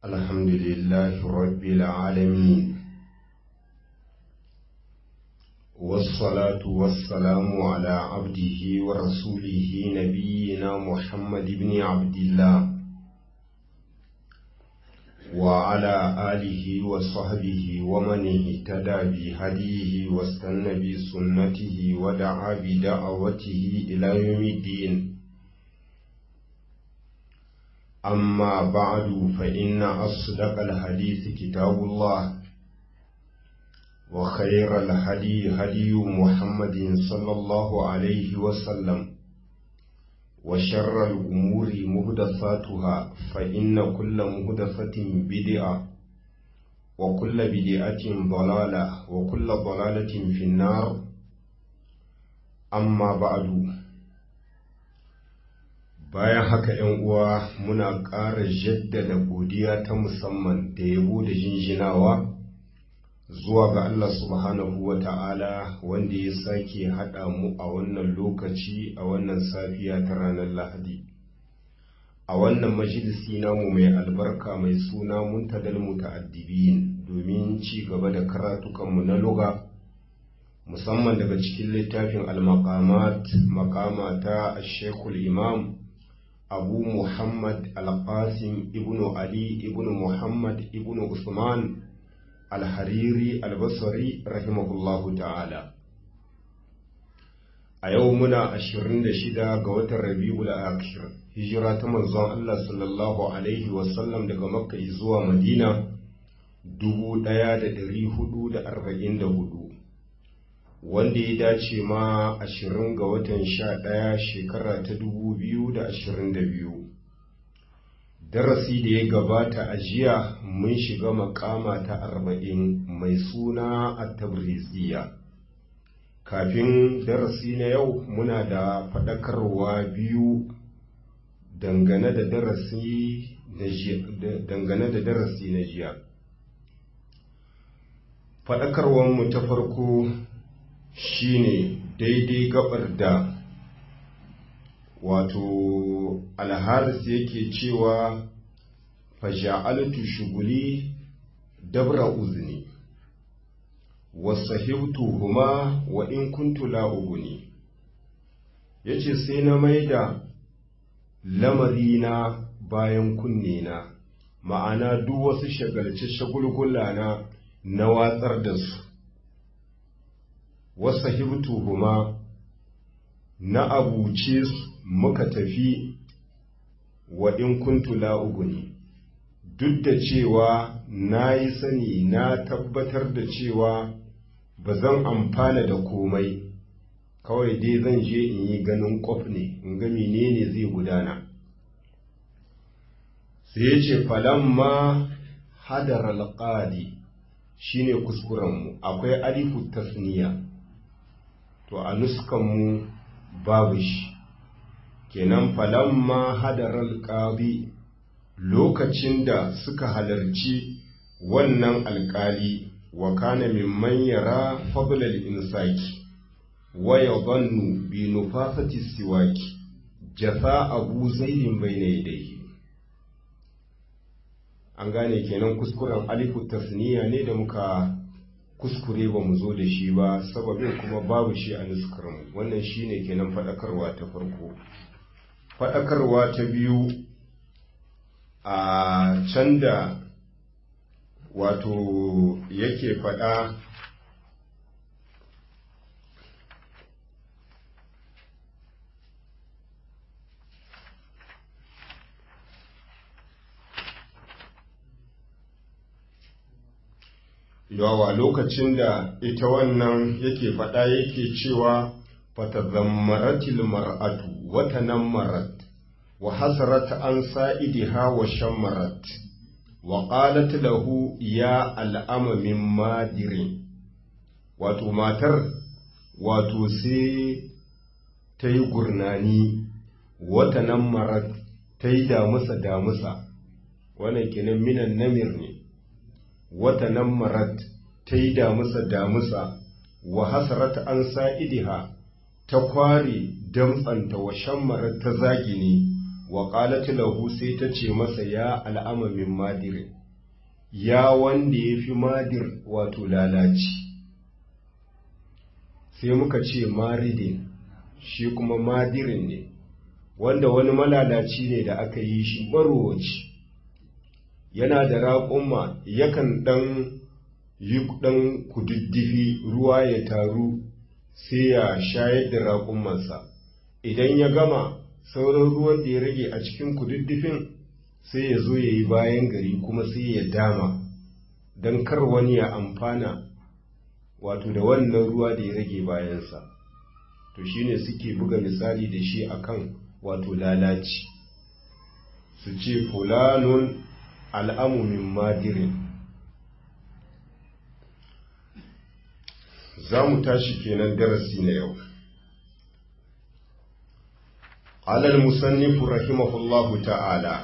الحمد لله رب العالمين والصلاة والسلام على عبده ورسوله نبينا محمد بن عبد الله وعلى آله وصحبه ومن اهتدى بهديه واستنى بسنته ودعا بدعوته إلى يوم الدين أما بعد فإن أصدق الحديث كتاب الله وخير الهدي هدي محمد صلى الله عليه وسلم وشر الأمور مهدثاتها فإن كل مهدثة بدعة وكل بدعة ضلالة وكل ضلالة في النار أما بعد bayan haka ‘yan uwa muna ƙara jaddada godiya ta musamman da yabo da jinjinawa zuwa ga Allah subhanahu wa ta'ala wanda ya sake haɗa mu a wannan lokaci a wannan safiya ta ranar Lahadi. A wannan majalisi namu mai albarka mai suna muntadal muta'addibin domin ci gaba da karatukanmu na luga musamman daga cikin littafin al-maqamat maqama ta Sheikhul Imam Abu Muhammad al-Qasim ibn Ali ibn Muhammad ibn Usman alhariri albasari rahimahullahu ta'ala a yau muna ashirin da shida ga watan rabi'ul akhir hijira ta manzon Allah sallallahu alaihi wasallam daga makka zuwa madina dubu ɗaya da ɗari hudu da arba'in da hudu wanda ya dace ma ashirin ga watan sha ɗaya shekara ta dubu biyu da ashirin da biyu darasi da ya gabata a jiya mun shiga makama ta arba'in mai suna a tabriziya kafin darasi na yau muna da faɗakarwa biyu dangane da darasi na jiya faɗakarwanmu ta farko shine daidai gabar da wato alharis yake cewa faja'altu shuguli dabra uzni wasahibtu huma wa in kuntu la uguni yace sai na maida lamarina bayan kunne na ma'ana duk wasu shagalce shagulgula na na watsar da su wasahibtu huma na abuce su muka tafi wa in kuntu la'uguni duk da cewa na yi sani na tabbatar da cewa ba zan amfana da komai kawai dai zan je in yi ganin kwaf ne in ga menene zai gudana sai ya ce falamma hadar alƙadi shine kuskurenmu akwai alifu tasniya to a nuskanmu babu shi kenan falamma hadaral qadi lokacin da suka halarci wannan alkali wa kana mimman yara fadlal insaki wa yadhannu bi nufafati siwaki jasa abu zaidin bayna yadayhi an gane kenan kuskuren alifu tasniya ne da muka kuskure ba mu zo da shi ba sababin kuma babu shi a nuskarmu wannan shine kenan faɗakarwa ta farko faɗakarwa ta biyu a can da wato yake faɗa yawa lokacin da ita wannan yake faɗa yake cewa fatazammaratil mar'atu wata nan marat wa hasarat an sa'idiha wa shammarat wa qalat lahu ya al'ama min madirin wato matar wato sai ta yi gurnani wata nan marat ta yi damusa damusa wannan kenan minan namir ne wata nan marat ta yi damusa damusa wa hasarata an sa'idiha ta kware damtsanta wa shammara ta zagini wa qalat lahu sai ta ce masa ya al'ama min madirin ya wanda ya fi madir wato lalaci sai muka ce maridin shi kuma madirin ne wanda wani malalaci ne da aka yi shi marowaci yana da raƙumma yakan ɗan yi ɗan kududdufi ruwa ya taru sai ya shayar da raƙummansa idan ya gama sauran ruwan da ya rage a cikin kududdufin sai ya zo ya yi bayan gari kuma sai ya dama don kar wani ya amfana wato da wannan ruwa da ya rage bayansa to shine suke buga misali da shi akan wato lalaci su ce fulanun al'amu min madirin za mu tashi kenan darasi na yau alal musannifu rahimahullahu ta'ala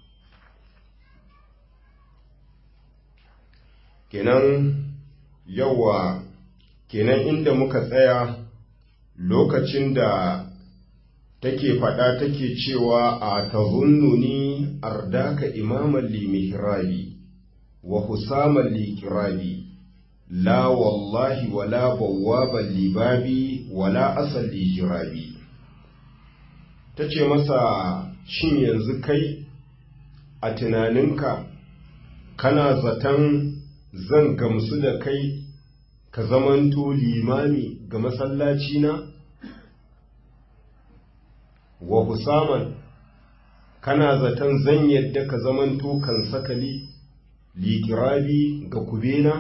kenan yawa kenan inda muka tsaya lokacin da take faɗa take cewa a tazunnuni ardaka imaman li mihrabi wa husaman li kirabi la wallahi wala bawwaban li babi wala asal li jirabi tace masa shin yanzu kai a tunaninka kana zaton zan gamsu da kai ka zamanto limami ga masallaci na wa husaman kana zaton zan yadda ka zamanto kan sakali likirabi ga kubena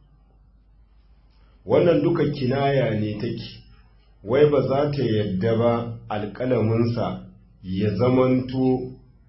wannan duka kinaya ne take wai ba za ta yadda ba alƙalaminsa ya zamanto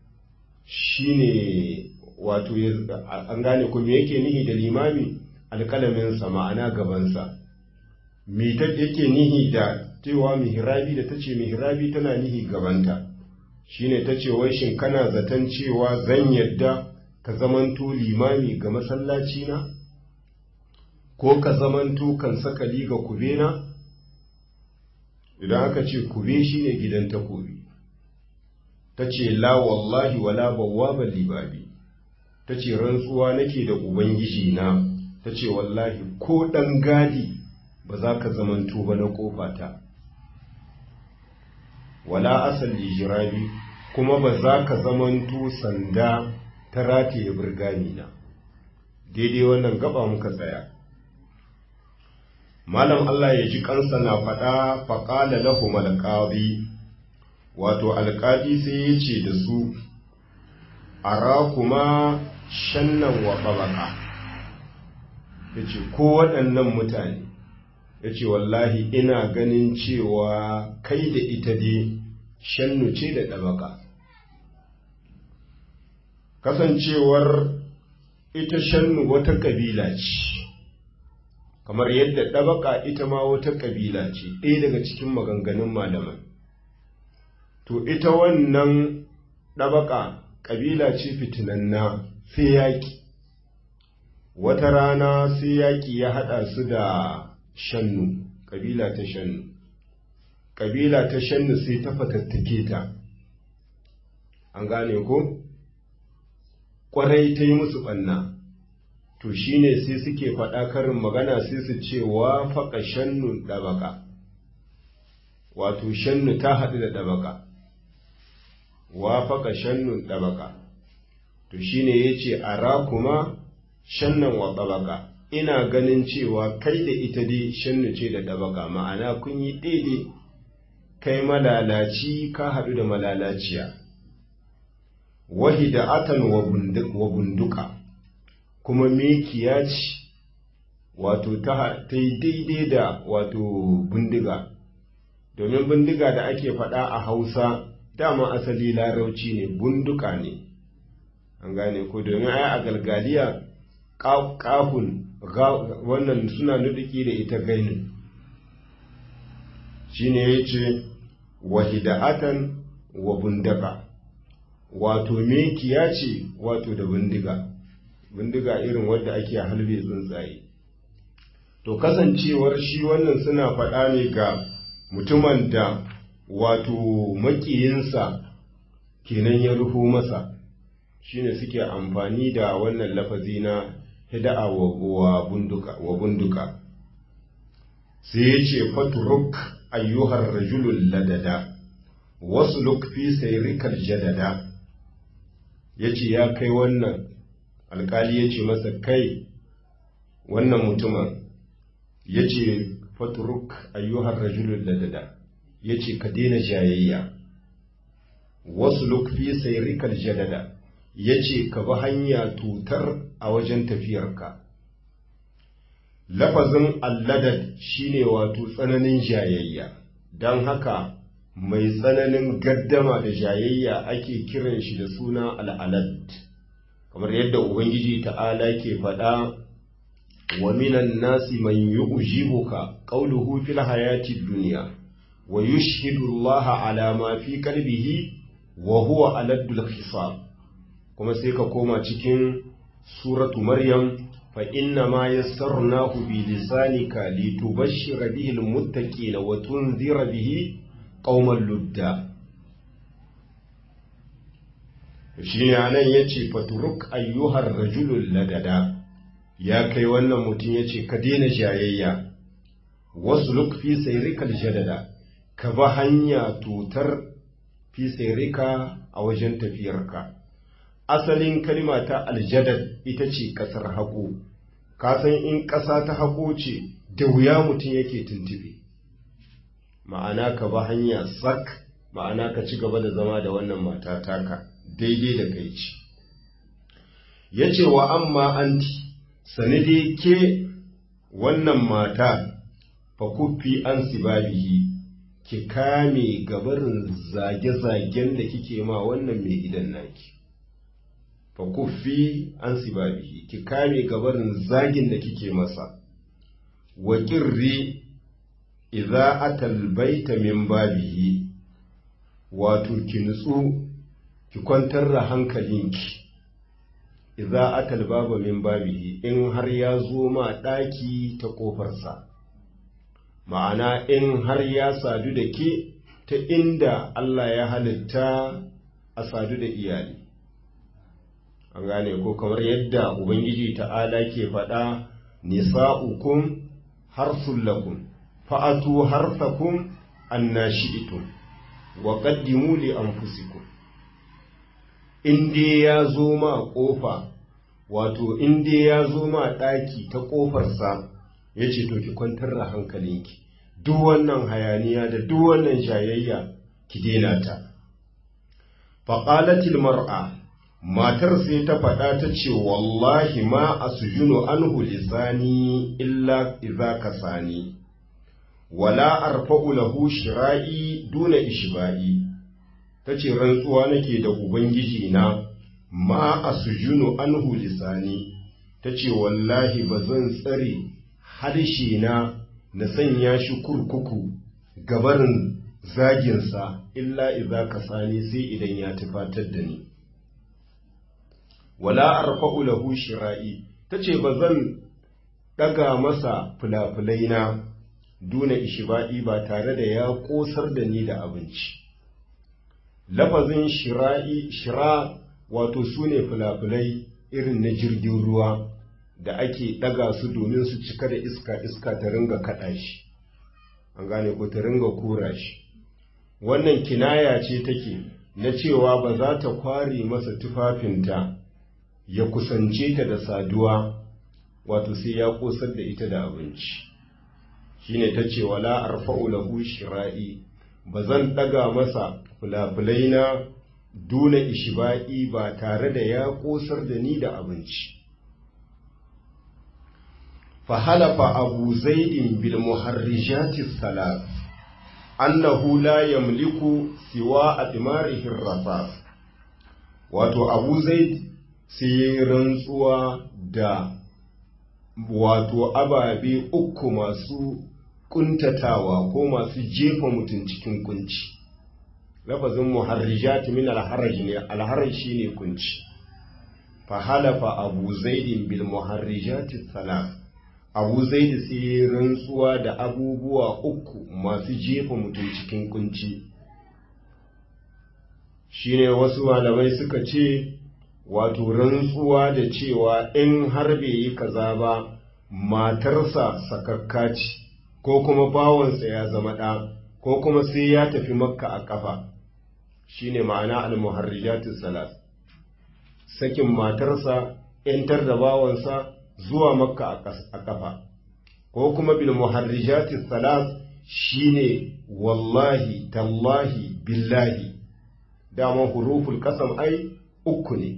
shine wato an gane kuma yake nihi da limami alƙalaminsa ma'ana gabansa me ta yake nihi da cewa mihrabi da ta ce mihrabi tana nihi gabanta shine ta ce wai shin kana zaton cewa zan yadda ka zamanto limami ga masallaci na ko ka zamanto kan sakali ga kubena idan aka ce kube shine gidan takobi ta ce la wallahi wala bawwaban libabi ta ce rantsuwa nake da ubangiji na ta ce wallahi ko ɗan gadi ba za ka zamanto ba na ƙofata wala asali jirabi kuma ba za ka zamanto sanda ta rataye birgani na daidai wannan gaba muka tsaya malam Allah ya ji kansa na faɗa faƙala lahu alƙadi wato alƙadi sai ya ce da su ara kuma shannan wa ɓabaƙa ya ce ko waɗannan mutane ya ce wallahi ina ganin cewa kai da ita dai shannu ce da ɗabaka kasancewar ita shannu wata ƙabila ce kamar yadda ɗabaka ita ma wata ƙabila ce ɗaya daga cikin maganganun malaman to ita wannan ɗabaka ƙabila ce fitinanna sai yaƙi wata rana sai yaƙi ya haɗa su da shannu ƙabila ta shannu ƙabila ta shannu sai ta fatattake ta an gane ko ƙwarai ta yi musu ɓanna to shine sai suke faɗa karin magana sai su ce wa faƙa shannu ɗabaka wato shannu ta haɗu da ɗabaka wa faƙa shannun ɗabaka to shine ya ce a rakuma shannan wa ɗabaka ina ganin cewa kai da ita dai shannu ce da ɗabaka ma'ana kun yi daidai kai malalaci ka haɗu da malalaciya wahida atan wa bunduka kuma mekiya ce wato ta yi daidai da wato bindiga domin bindiga da ake faɗa a hausa dama asali larauci ne bunduka ne an gane ko domin ai a galgaliya kafun wannan suna nuduki da ita gainin shine ya ce wahida'atan wa bundaka wato mekiya ce wato da bindiga bindiga irin wadda ake halbe tsuntsaye to kasancewar shi wannan suna faɗa ne ga mutumin da wato makiyinsa kenan ya ruhu masa shine suke amfani da wannan lafazi na hida'a wa bunduka wa bunduka sai ya ce faturuk ayyuhar rajulul ladada wasu fi sayrikal jadada ya ce ya kai wannan alkali ya ce masa kai wannan mutumin ya ce faturuk ayyuhar rajulul ladada ya ce ka daina jayayya wasu fi sayrikal jadada ya ce ka bi hanya tutar a wajen tafiyarka lafazin alladad shine wato tsananin jayayya don haka mai tsananin gaddama da jayayya ake kiran shi da suna al'alad kamar yadda ubangiji ta'ala ke faɗa wa minan nasi man yu'jibuka qawluhu fil hayati dunya wa yushhidu Allah ala ma fi qalbihi wa huwa aladdul khisab kuma sai ka koma cikin suratu maryam fa inna ma yassarnahu bi lisanika litubashshira bihi almuttaqina wa tunzira bihi qauman ludda shine anan yace faturuk ayyuhar rajulul ladada ya kai wannan mutum yace ka daina jayayya wasluk fi sayrikal jadada ka ba hanya tutar fi sayrika a wajen tafiyarka asalin kalima ta aljadad ita ce ƙasar haƙo kasan in ƙasa ta haƙo ce da wuya mutum yake tuntube ma'ana ka ba hanya sak ma'ana ka ci gaba da zama da wannan mata taka daidai da kai ce ya ce wa amma anti sani dai ke wannan mata fa kuffi an sibabihi ki kame gabarin zage-zagen da kike ma wannan mai gidan naki fa kuffi an sibabihi ki kame gabarin zagin da kike masa wa kirri idza atal baita min babihi wato ki nutsu ki kwantar da hankalinki idza atal baba min babihi in har ya zo ma daki ta kofarsa ma'ana in har ya sadu da ke ta inda Allah ya halitta a sadu da iyali an gane ko kamar yadda ubangiji ta'ala ke faɗa nisa'ukum harsul lakum fa'atu harsakum annashi'tum wa qaddimu li anfusikum in dai ya zo ma kofa wato in dai ya zo ma ɗaki ta ƙofarsa ya ce to ki kwantar da hankalinki duk wannan hayaniya da duk wannan jayayya ki daina ta faƙalatil mar'a matar sai ta faɗa ta ce wallahi ma a sujunu anhu lisani illa iza kasani wala arfa'u lahu shira'i duna ishba'i ta ce rantsuwa nake da ubangiji na ma a sujunu anhu lisani ta ce wallahi ba zan tsare harshe na na sanya shi kurkuku gabarin zaginsa illa iza kasani sai idan ya tufatar da ni wala arfa'u lahu shira'i tace ba zan daga masa fulafulai na duna ishiba'i ba tare da ya kosar da ni da abinci lafazin shira'i shira wato sune fulafulai irin na jirgin ruwa da ake daga su domin su cika da iska iska ta ringa kada shi an gane ko ta ringa kura shi wannan kinaya ce take na cewa ba za ta kware masa tufafinta ya kusance ta da saduwa wato sai ya kosar da ita da abinci shine ta ce wala arfa'u lahu shira'i ba zan daga masa fulafulai na duna ishiba'i ba tare da ya kosar da ni da abinci فحلف أبو زيد بالمحرجات الثلاث أنه لا يملك سوى أثماره الرصاص wato abu zaid sai rantsuwa da wato ababe uku masu kuntatawa ko masu jefa mutum cikin kunci lafazin muharrijat min alharaj ne alharaj shine kunci fa halafa abu zaidin bil muharrijat thalath abu zaidi sai rantsuwa da abubuwa uku masu jefa mutum cikin kunci shine wasu malamai suka ce wato rantsuwa da cewa in har bai yi kaza ba matarsa sakakka ce ko kuma bawansa ya zama ɗa ko kuma sai ya tafi makka a ƙafa shine ma'ana al-muharrijatus salat sakin matarsa ‘yantar da bawansa zuwa makka a ƙafa ko kuma bil muharrijatis salat shine wallahi tallahi billahi dama huruful kasam ai uku ne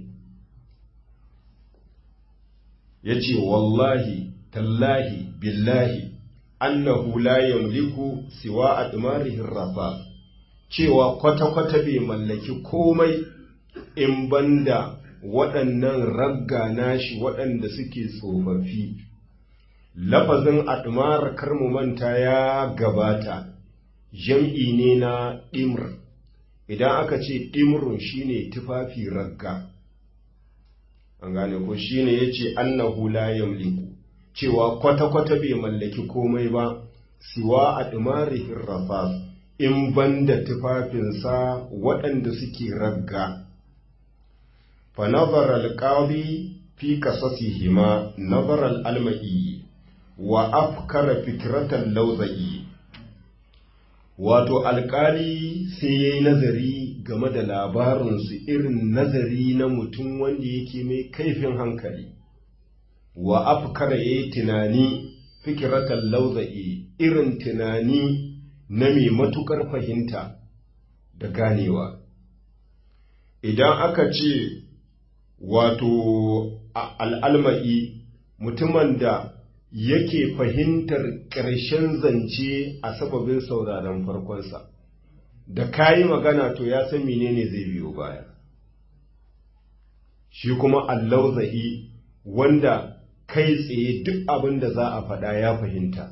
ya ce wallahi tallahi billahi annahu la yamliku siwa admarihin rafa cewa kwata-kwata bai mallaki komai in banda waɗannan ragga nashi waɗanda suke tsofaffi lafazin admar karmu manta ya gabata jam'i ne na ɗimr idan aka ce ɗimrun shine tufafi ragga an gane ko shine ya ce annahu la yamliku cewa kwata-kwata bai mallaki komai ba siwa admarihin rafas in banda tufafinsa waɗanda suke ragga fa nazara alqadi fi qasasihima nazara al-almai wa afkara fikratan lawzai wato alkali sai yayi nazari game da labarinsu irin nazari na mutum wanda yake mai kaifin hankali wa afkara yayi tunani fikiratan lawzai irin tunani na mai matukar fahimta da ganewa idan aka ce wato al'alma'i mutumin da yake fahimtar ƙarshen zance a sababin sauraron farkonsa da kayi magana to ya san menene zai biyo baya shi kuma allauza'i wanda kai tsaye duk abin da za a faɗa ya fahimta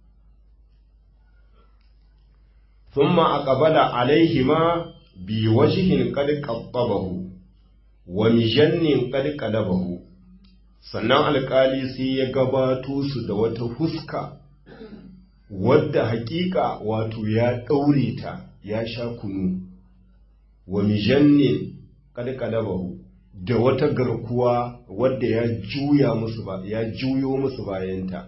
ثم أقبل عليهما بوجه قد قطبه ومجن قد قلبه sannan alkali sai ya gabato su da wata huska wadda hakika wato ya ɗaure ta ya sha kunu wa mijannin ƙadƙalabahu da wata garkuwa wadda ya juya musu ba ya juyo musu bayanta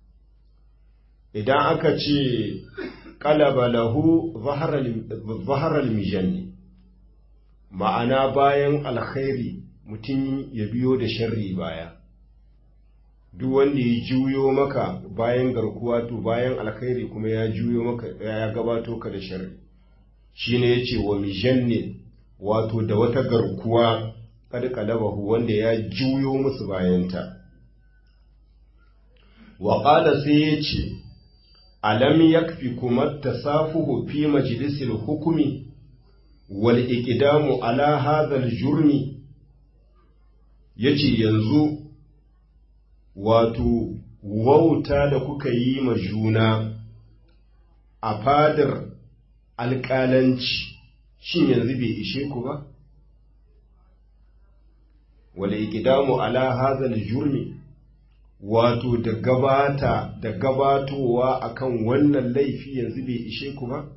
idan aka ce qalaba lahu zaharal mijanni ma'ana bayan alkhairi mutum ya biyo da sharri baya duk wanda ya juyo maka bayan garkuwa to bayan alkhairi kuma ya juyo maka ya gabato ka da sharri shine yace wa mijanni wato da wata garkuwa kad qalabahu wanda ya juyo musu bayanta wa qala sai yace alam yakfikum at-tasafuhu fi majlisil hukmi wal iqdamu ala hadha al-jurmi yace yanzu wato wauta da kuka yi ma juna a fadar alƙalanci shin yanzu bai ishe ku ba wal iqdamu ala hadha al-jurmi wato da gabata da gabatowa akan wannan laifi yanzu bai ishe ku ba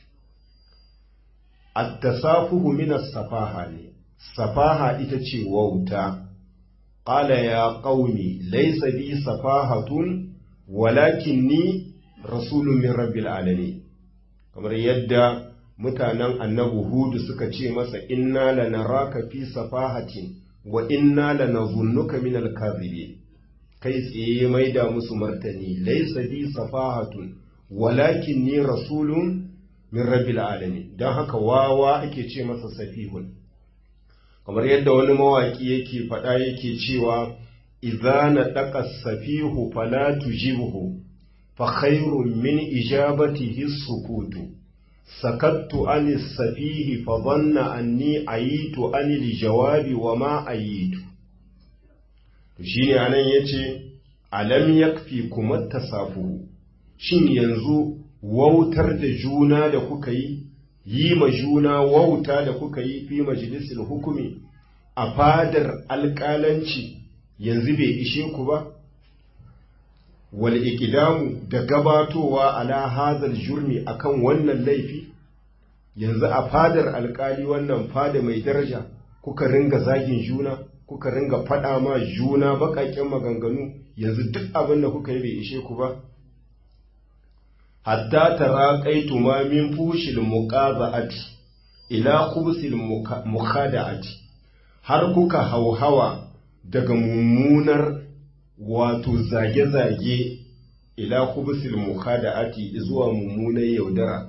at-tasafuhu min as-safaha ne safaha ita ce wauta qala ya qaumi laysa bi safahatun walakinni rasulun min rabbil alamin kamar yadda mutanen annabi hudu suka ce masa inna lanaraka fi safahatin wa inna lanazunnuka min al-kadhibin kai tsaye maida musu martani laisa bi safahatun walakin ni rasulun min rabbil alamin dan haka wawa ake ce masa safihun kamar yadda wani mawaki yake faɗa yake cewa idza na daqa safihu fala tujibhu fa khairun min ijabatihi sukutu sakattu ani safihi fa dhanna anni ayitu ani lijawabi wa ma ayitu to shi ne anan ya ce alam yakfi kuma tasafuhu shin yanzu wautar da juna da kuka yi yi ma juna wauta da kuka yi fi majalisul hukumi a fadar alƙalanci yanzu bai ishe ku ba wal ikidamu da gabatowa ala hazal jurmi akan wannan laifi yanzu a fadar alkali wannan fada mai daraja kuka ringa zagin juna kuka ringa faɗa ma juna baƙaƙen maganganu yanzu duk abin da kuka yi bai ishe ku ba hatta taraqaitu ma min fushil muqaza'ati ila khubsil mukhada'ati har kuka hauhawa daga mummunar wato zage-zage ila khubsil mukhada'ati zuwa mummunar yaudara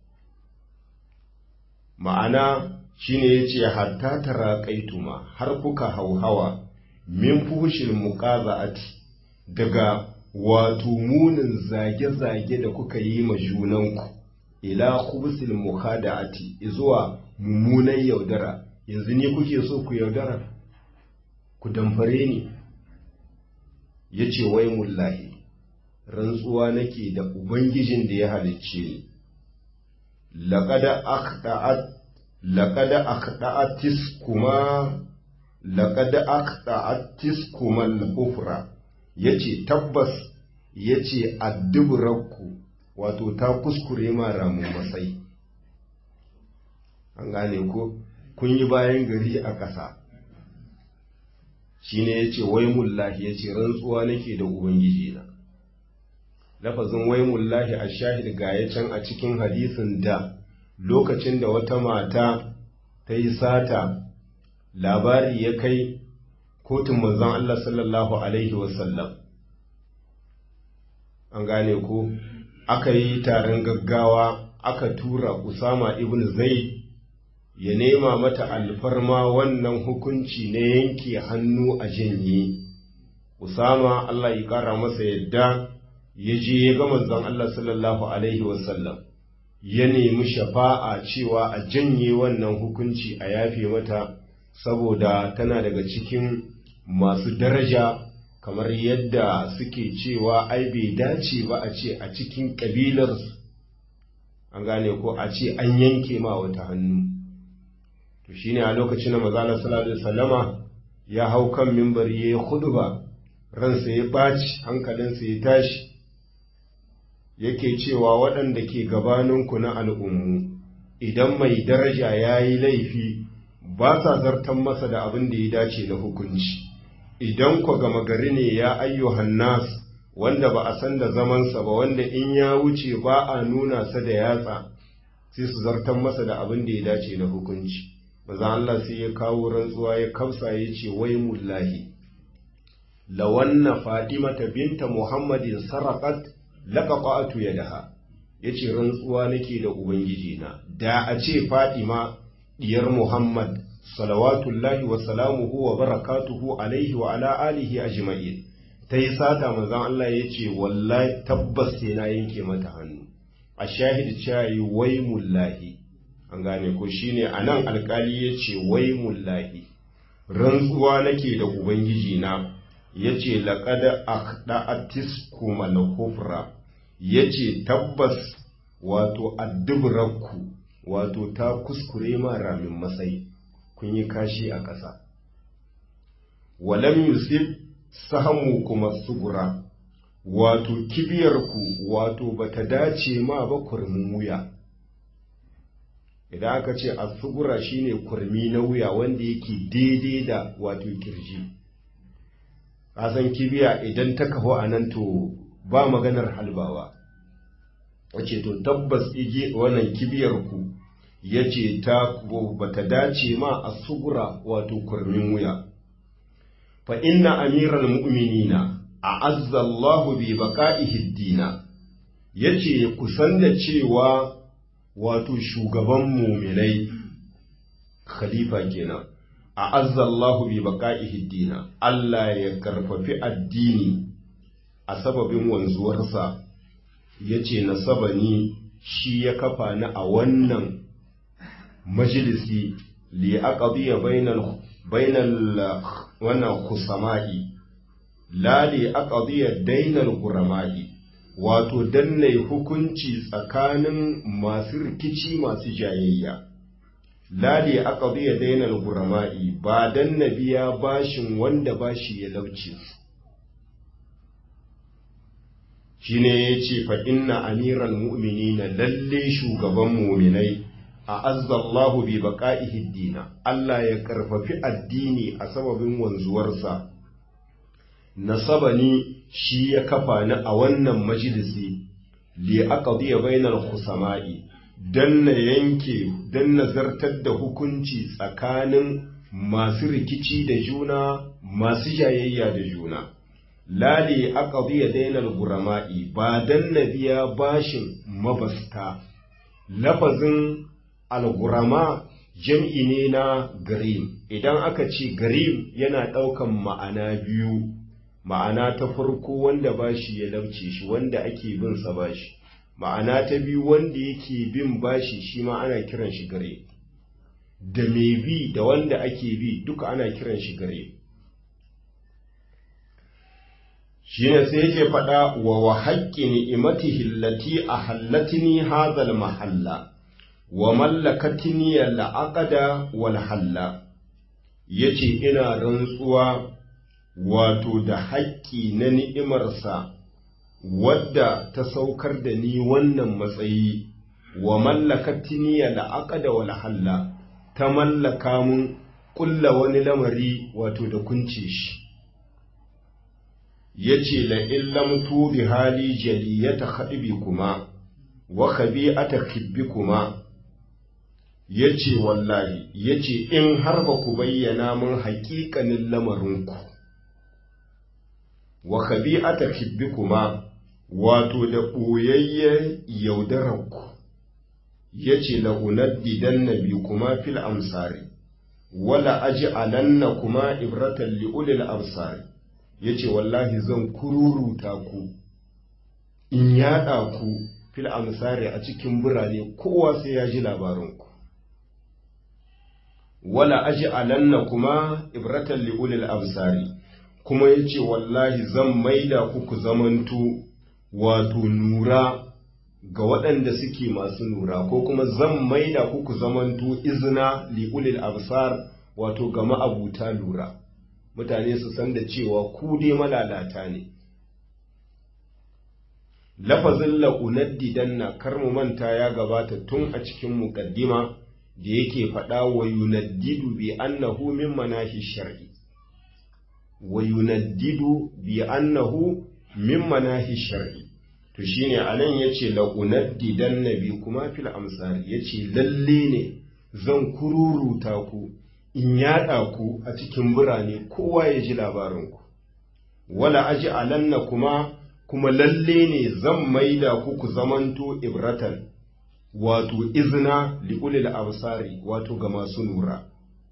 ma'ana shine yace hatta taraqaituma har kuka hauhawa min fushil muqaza'ati daga wato munin zage-zage da kuka yi ma junanku ila khubsil mukhada'ati zuwa mummunan yaudara yanzu ne kuke so ku yaudara ku damfare ni yace wai mullahi rantsuwa nake da ubangijin da ya halicce ni laqad akhta'at laqad akhta'atis kuma laqad akhta'atis kuma al-kufra yace tabbas yace adduburakku wato ta kuskure ma ramu masai an gane ko kun yi bayan gari a ƙasa shine yace wai mullahi yace rantsuwa nake da ubangiji na lafazin wai mullahi a shahid gaya can a cikin hadisin da lokacin da wata mata ta yi sata labari ya kai kotun manzon Allah sallallahu alaihi wasallam an gane ko aka yi taron gaggawa aka tura Usama ibn Zaid ya nema mata alfarma wannan hukunci na yanke hannu a janye Usama Allah ya kara masa yadda ya je ya ga manzon Allah sallallahu alaihi wasallam ya nemi shafa'a cewa a janye wannan hukunci a yafe mata saboda tana daga cikin masu daraja kamar yadda suke cewa ai bai dace ba a ce a cikin ƙabilar an gane ko a ce an yanke ma wata hannu to shine a lokacin da mazala sallallahu alaihi wasallama ya hau kan mimbari ya yi ba ransa ya ɓaci hankalinsa ya tashi yake cewa waɗanda ke gabaninku na al'ummu idan mai daraja ya yi laifi ba sa zartan masa da abin da ya dace na hukunci idan ku gama gari ne ya ayyuhan nas wanda ba a san da zamansa ba wanda in ya wuce ba a nuna sa da yatsa sai su zartan masa da abin da ya dace na hukunci maza Allah sai ya kawo rantsuwa ya kamsa ya ce wai mullahi lawanna fatimata binta muhammadin saraqat laqaqatu yadaha yace rantsuwa nake da ubangiji na da a ce fatima diyar muhammad salawatullahi wa salamuhu wa barakatuhu alaihi wa ala alihi ajma'in ta yi sata manzon Allah ya ce wallahi tabbas sai na yanke mata hannu a shahid cewa wai mullahi an gane ko shine anan alkali ya ce wai mullahi rantsuwa nake da ubangiji na ya ce laƙada akhda'atis kuma na kufra ya ce tabbas wato addubrarku wato ta kuskure ma ramin masai kun yi kashi a ƙasa walam yusuf sahamu kuma sugura wato kibiyarku wato bata dace ma ba kurmin wuya idan aka ce a sugura shine kurmi na wuya wanda yake daidai da wato kirji kasan kibiya idan ta kafu a nan to ba maganar halbawa wace to tabbas ige wannan kibiyar ku yace ta bata dace ma a sugura wato kurmin wuya fa inna amiral mu'minina a'azza Allahu bi baqa'ihi dina yace kusan da cewa wato shugaban mu'minai khalifa kenan a'azza Allahu bi baqa'ihi dina Allah ya karfafi addini a sababin wanzuwarsa yace nasabani shi ya kafa ni a wannan majalisi li aqdiya bainal bainal wannan khusama'i la li aqdiya dainal qurama'i wato danne hukunci tsakanin masu rikici masu jayayya la li aqdiya dainal qurama'i ba dan nabiya bashin wanda bashi ya lauce shine yace fa inna amiral mu'minina lalle shugaban mu'minai a azzallahu bi baqa'ihi dina Allah ya karfafi addini a sababin wanzuwarsa nasabani shi ya kafa ni a wannan majalisi li aqdiya bainal khusama'i dan na yanke dan nazartar da hukunci tsakanin masu rikici da juna masu jayayya da juna lali aqdiya dainal gurama'i ba dan na biya bashin mabasta lafazin al-gurama jam'i ne na garim idan aka ce garim yana ɗaukan ma'ana biyu ma'ana ta farko wanda bashi ya lauce shi wanda ake bin sa bashi ma'ana ta biyu wanda yake bin bashi shi ma ana kiran shi gare da mai bi da wanda ake bi duka ana kiran shi gare shi ne sai yake faɗa wa wa haƙƙi ni'imatihi allati ahallatni hadhal mahalla wa mallakatni al-aqda wal halla yace ina rantsuwa wato da haƙƙi na ni'imarsa wadda ta saukar da ni wannan matsayi wa mallakatni al-aqda wal halla ta mallaka mun kulla wani lamari wato da kunce shi yace la illam tu bi hali jaliyata khadibi kuma wa khabi'ata khibbi kuma yace wallahi yace in har ba ku bayyana mun haƙiƙanin lamarinku wa khabi'ata khibbi kuma wato da ɓoyayyen yaudararku yace la unaddidan nabi kuma fil amsari wala aj'alanna kuma ibratan li ulil absari yace wallahi zan kururuta ku in yada ku fil amsari a cikin birane kowa sai ya ji labarinku wala aj'alanna kuma ibratan li ulil absari kuma yace wallahi zan maida ku ku zamanto wato nura ga waɗanda suke masu nura ko kuma zan maida ku ku zamanto izina li ulil absar wato ga ma'abuta lura mutane su san da cewa ku dai malalata ne lafazin la'unaddidan na kar mu manta ya gabata tun a cikin muƙaddima da yake faɗa wa yunaddidu bi annahu min manahi shar'i wa yunaddidu bi annahu min manahi shar'i to shine anan yace la'unaddidan nabi kuma fil amsar yace lalle ne zan kururuta ku in yaɗa ku a cikin birane kowa ya ji labarinku wala aji alanna kuma kuma lalle ne zan maida ku ku zamanto ibratan wato izina li'ulil absari wato ga masu nura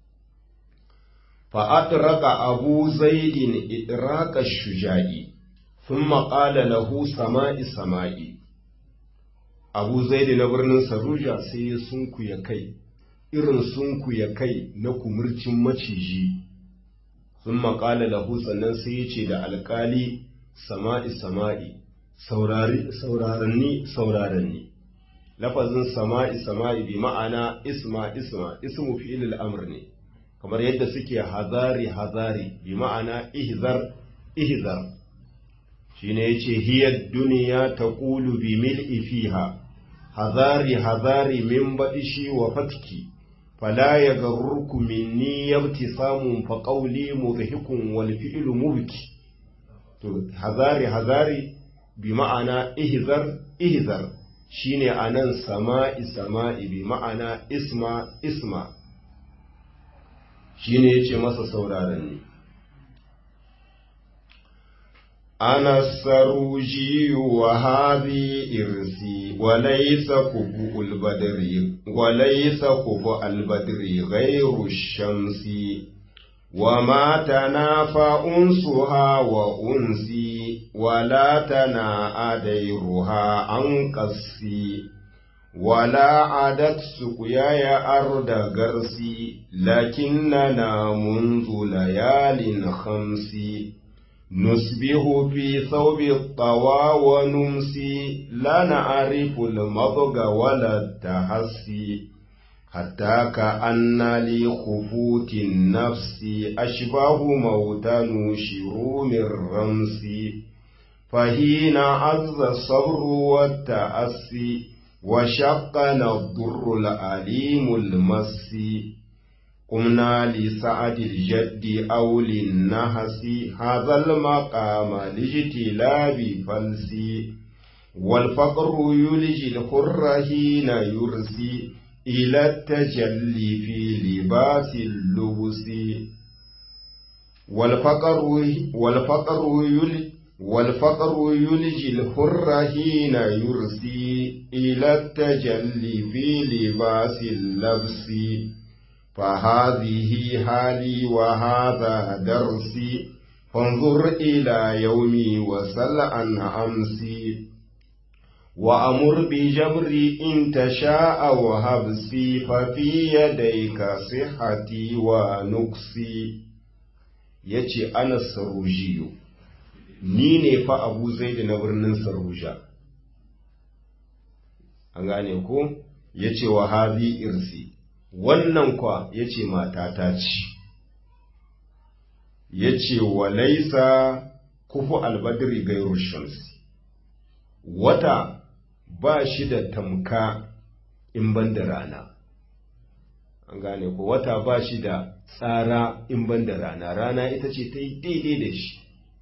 fa'adraka abu zaidin idraka shuja'i thumma qala lahu sama'i sama'i abu zaidi na birnin saruja sai ya sunkuya kai irin sunku ya kai na kumurcin maciji sun maƙala lahu sannan sai ya ce da alƙali sama'i sama'i sauraranni sauraranni lafazin sama'i sama'i bi ma'ana isma isma ismu fi'il amr ne kamar yadda suke hazari hazari bi ma'ana ihzar ihzar shine yace hiya duniya taqulu bi mil'i fiha hazari hazari min badishi wa fatki فلا يغررك مني ابتسام فقولي مضحك والفعل مبكي to hazari hazari bi ma'ana ihzar ihzar shine anan sama'i sama'i bi ma'ana isma isma shine yace masa sauraron ne ana saruji wa hadhi irsi wa laysa kubu al-badri wa laysa kubu al-badri ghayru shamsi wa ma tanafa unsuha wa unsi wa la tana adairuha an qassi ولا عدت سقياي أرض غرسي لكننا منذ ليال خمسي نسبه في ثوب الطوى ونمسي لا نعرف المضغ ولا التحسي حتى كأن لخفوت النفس أشباه موتى نشر من رمس فهين عز الصبر والتأسي وشقنا الضر الأليم المسي قمنا لسعد الجد أو للنهس هذا المقام لاجتلاب فلسي والفقر يلجي الحر حين يرسي إلى التجلي في لباس اللبس والفقر والفقر يلجي والفقر يلجي الحر حين يرسي إلى التجلي في لباس اللبس فهذه حالي وهذا درسي فانظر إلى يومي وسل عن أمسي وأمر بجبري إن تشاء وهبسي ففي يديك صحتي ونقصي يتي أنا السروجي ni ne fa abu zai na birnin saruja an gane ko ya ce wa hazi irsi wannan kwa ya ce matata ce ya ce wa laisa kufu albadri gairu shamsi wata ba shi da tamka in ban da rana an gane ko wata ba shi da tsara in ban da rana rana ita ce ta yi daidai da shi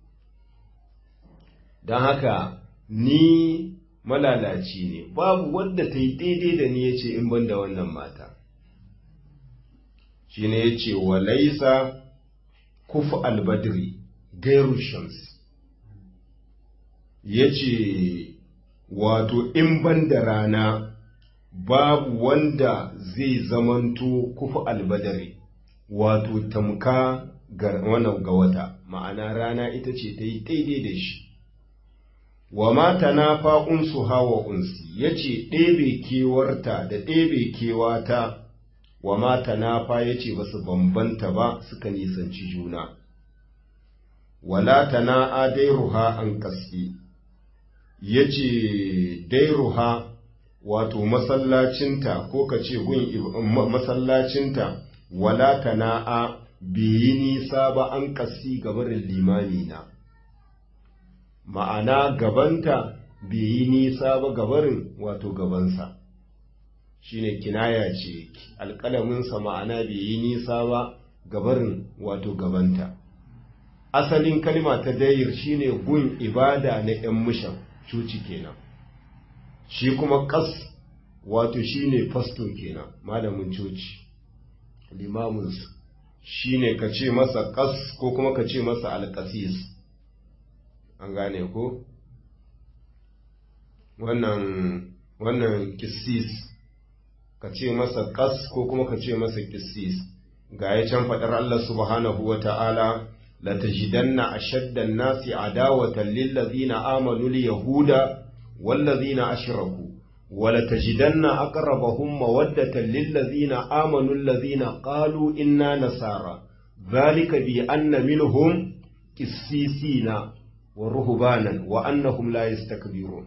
don haka ni malalaci ne babu wadda ta yi daidai da ni ya ce in ban da wannan mata shi ne ya ce wa laisa kufu albadri gairu shams ya ce wato in ban da rana babu wanda zai zamanto kufu albadari wato tamka ga wata ma'ana rana ita ce ta yi daidai da shi wa mata na fa'unsu hawa unsi ya ce ɗebe kewarta da ɗebe kewata wa mata na fa ya ce ba su bambanta ba suka nisanci juna wala ta na a dairuha an kaski ya ce dairuha wato masallacinta ko ka ce gun masallacinta wala ta na a biyi nisa ba an kasi gabarin limani na ma'ana gabanta bai yi nisa ba gabarin wato gabansa shine kinaya ce alƙalaminsa ma'ana bai yi nisa ba gabarin wato gabanta asalin kalma ta dayir shine gun ibada na 'yan mushan cuci kenan shi kuma ƙas wato shine fasto kenan malamin coci limaminsu shine ka ce masa ƙas ko kuma ka ce masa alƙasis an gane ko wannan wannan kissis ka ce masa kas ko kuma ka ce masa kissis ga ya can faɗar Allah subhanahu wa ta'ala la tajidanna ashaddan nasi adawatan lil ladzina amanu al yahuda wal ladzina ashraku wa la tajidanna aqrabahum mawaddatan lil ladzina amanu alladzina qalu inna nasara dhalika bi anna minhum qissisina ورهبانا وأنهم لا يستكبرون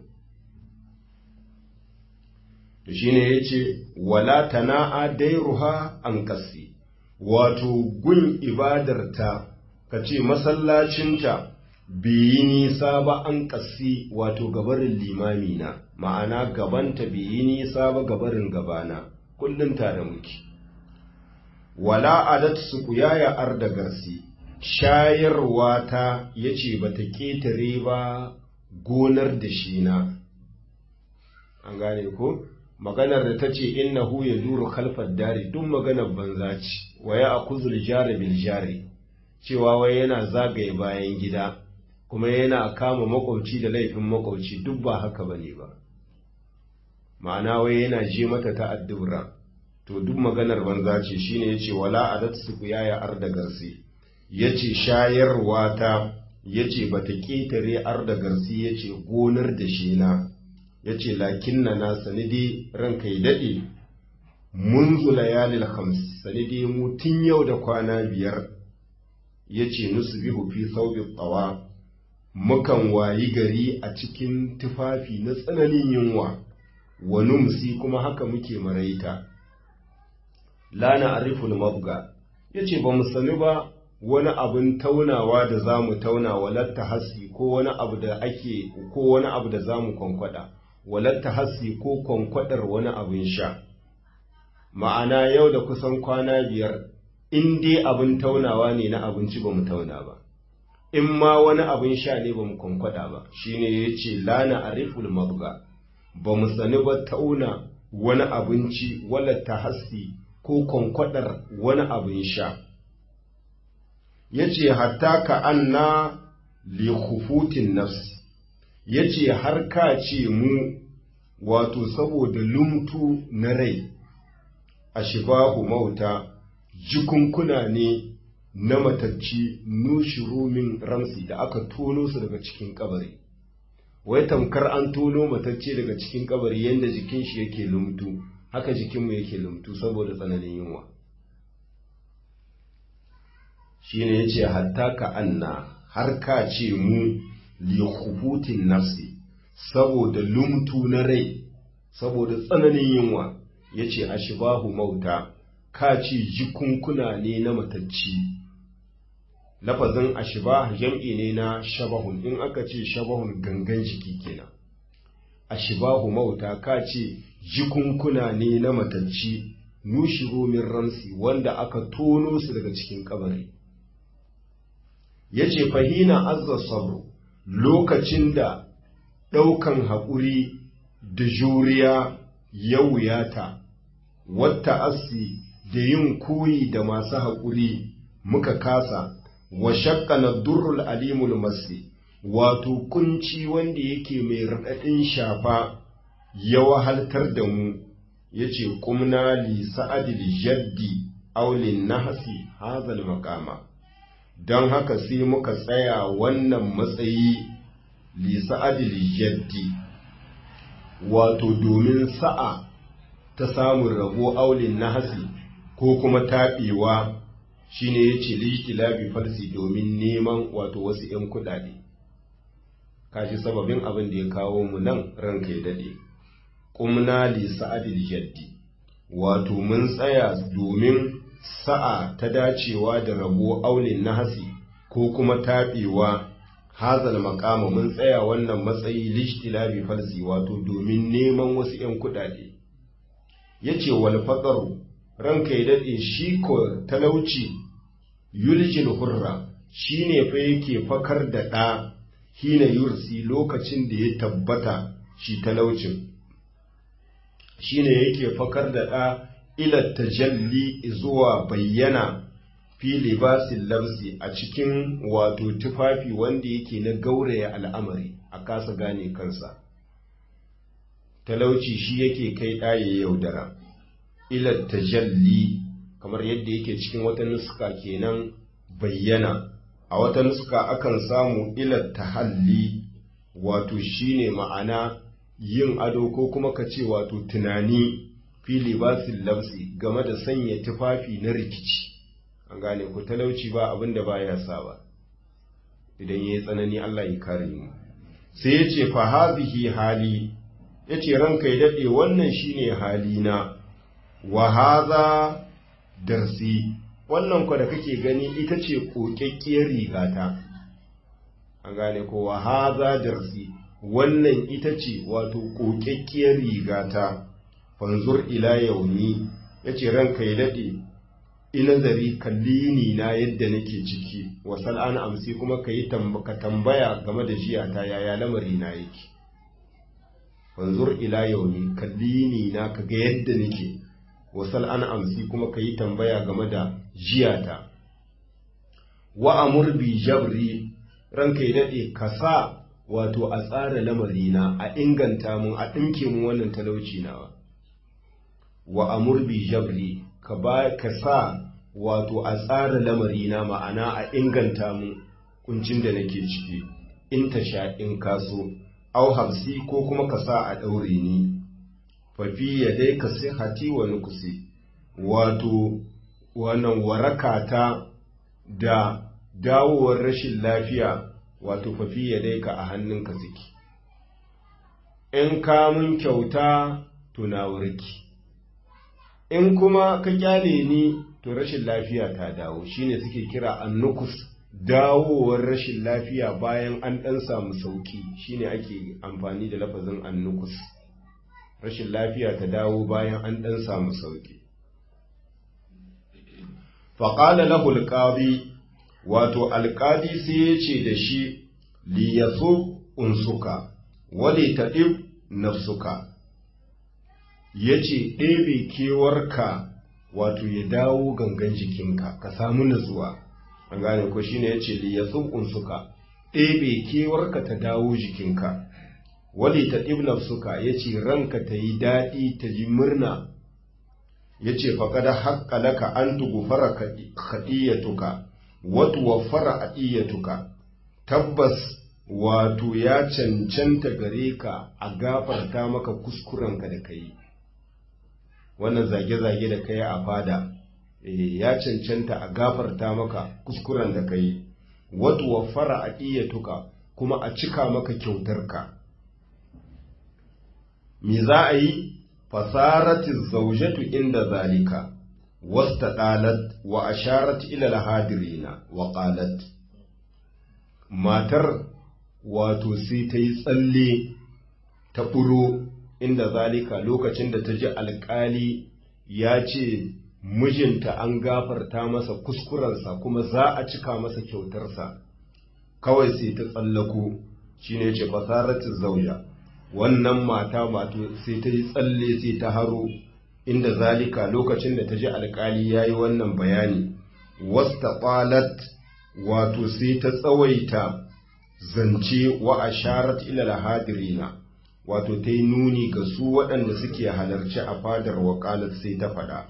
shine yace wala tana'a dairuha an kasi wato gun ibadarta kace masallacinta biyi nisa ba an kasi wato gabarin limami na ma'ana gabanta biyi nisa ba gabarin gabana kullum tare muke wala adat su kuyaya arda garsi shayarwa ta ya ce ba ta ƙetare ba gonar da shi na an gane ko maganar da ta ce innahu ya duru kalfar dari duk maganar banza ce wa ya akuzul jari bil jari cewa wai yana zagaye bayan gida kuma yana kama makwabci da laifin makwabci duk ba haka bane ba ma'ana wai yana je mata ta addubra to duk maganar banza ce shine yace wala adat su ya arda garsi ya ce shayarwa ta ya ce ba ta ƙetare ar da garsi ya ce gonar da shi na ya ce lakin na na sanidi ranka yi daɗe mun zula yalil hams sanidi mu tun yau da kwana biyar ya ce nusu bihu fi saubi tsawa mukan wayi gari a cikin tufafi na tsananin yunwa wa numsi kuma haka muke maraita lana ariful mabga ya ce ba mu sani ba wani abin taunawa da za mu tauna walatta hasi ko wani abu da ake ko wani abu da za mu kwankwada walatta hasi ko kwankwadar wani abin sha ma'ana yau da kusan kwana biyar in dai abin taunawa ne na abinci ba mu tauna ba in ma wani abin sha ne ba mu kwankwada ba shine ya ce lana ariful mabga ba mu sani ba tauna wani abinci wala ta hasi ko kwankwadar wani abin sha ya ce hatta ka anna li khufutin nafsi ya ce har ka ce mu wato saboda lumtu na rai a shibahu mauta jikunkuna ne na matacci nushiru min ramsi da aka tono su daga cikin kabari wai tamkar an tono matacce daga cikin kabari yadda jikin shi yake lumtu haka jikinmu yake lumtu saboda tsananin yunwa shine yace hatta ka anna har ka ce mu li khubutin nafsi saboda lumtu na rai saboda tsananin yunwa yace ashbahu mauta ka ce jikunkuna ne na matacci lafazin ashbah jam'i ne na shabahun in aka ce shabahun gangan jiki kenan ashbahu mauta ka ce jikunkuna ne na matacci nushiru min ramsi wanda aka tono su daga cikin kabari yace fahina azza sabru lokacin da ɗaukan haƙuri da juriya ya wuyata wata asi da yin koyi da masu haƙuri muka kasa wa shakkana durrul alimul masi wato kunci wanda yake mai raɗaɗin shafa ya wahaltar da mu ya ce kumna li sa'adil jaddi aulin nahasi hazal makama don haka sai muka tsaya wannan matsayi li sa'adil jaddi wato domin sa'a ta samun rabo aulin nahasi ko kuma taɓewa shine ya ce likilabi falsi domin neman wato wasu ‘yan kuɗaɗe kashi sababin abin da ya kawo mu nan ranka ya daɗe ƙumna li sa'adil jaddi wato mun tsaya domin sa'a ta dacewa da rabo aulin nahasi ko kuma taɓewa hazal makama mun tsaya wannan matsayi lishtilabi falsi wato domin neman wasu ‘yan kuɗaɗe ya ce wal faƙaru ranka ya daɗe shi ko talauci yuljil hurra shi ne fa yake fakar da ɗa hina yursi lokacin da ya tabbata shi talaucin shi ne yake fakar da ɗa ila tajalli zuwa bayyana fi libasin lamsi a cikin wato tufafi wanda yake na gauraya al'amari a kasa gane kansa talauci shi yake kai ɗaye yaudara ila tajalli kamar yadda yake cikin wata nuska kenan bayyana a wata nuska akan samu ila tahalli wato shine ma'ana yin ado ko kuma ka ce wato tunani fi libasin labsi game da sanya tufafi na rikici an gane ku talauci ba abin da baya sa ba idan yayi tsanani Allah ya kare mu sai ya ce fa hazihi hali yace ranka ya dade wannan shine halina wa haza darsi wannan kwa da kake gani ita ce kokakkiyar rigata an gane ko wa haza darsi wannan ita ce wato kokakkiyar rigata fanzur ila yaumi yace ranka ya dade inazari kallini na yadda nake ciki wa sal'an amsi kuma kayi ka tambaya game da jiyata yaya lamari na yake fanzur ila yaumi kallini na kaga yadda nake wasal an amsi kuma ka yi tambaya game da jiyata wa amur bi jabri ranka ya daɗe ka sa wato a tsara lamarina a inganta mun a ɗinke mun wannan talauci nawa wa amur bi jabri ka ba ka sa wato a tsara lamarina ma'ana a inganta mun kuncin da nake ciki in ta sha in kaso au hamsi ko kuma ka sa a ɗaure ni fafi ya dai ka sai hati wa nukusi wato wannan warakata da dawowar rashin lafiya wato fafi ya dai ka a hannunka suke in ka mun kyauta to na warki in kuma ka kyale ni to rashin lafiya ta dawo shine suke kira annukus dawowar rashin lafiya bayan an ɗan samu sauki shine ake amfani da lafazin annukus rashin lafiya ta dawo bayan an ɗan samu sauƙi faƙala lahu alƙadi wato alƙadi sai ya ce da shi liyasu unsuka wale ta ɗib nafsuka ya ce ɗebe kewarka wato ya dawo gangan jikinka ka samu nutsuwa an gane ko shine ya ce liyasu unsuka ɗebe kewarka ta dawo jikinka wale ta ɗib nafsuka ya ce ranka ta yi daɗi ta ji murna ya ce faƙada haƙƙa laka an tugufara kaɗiyatuka watu wafara aɗiyatuka tabbas wato ya cancanta gare ka a gafarta maka kuskurenka da kai wannan zage-zage da kai a fada ya cancanta a gafarta maka kuskuren da kai watu wafara aɗiyatuka kuma a cika maka kyautarka me za a yi fasaratin zaujatu inda zalika wasta ɗalat wa asharat ila hadirina wa qalat matar wato sai ta yi tsalle ta ɓuro inda zalika lokacin da ta ji alƙali ya ce mijinta an gafarta masa kuskurensa kuma za a cika masa kyautarsa kawai sai ta tsallako shine ce fasaratin zauja wannan mata mato sai ta yi tsalle sai ta haro inda zalika lokacin da ta ji alkali ya yi wannan bayani wasta ƙwalat wato sai ta tsawaita zance wa asharat ilal hadirina wato ta yi nuni ga su waɗanda suke halarci a fadar waƙalat sai ta faɗa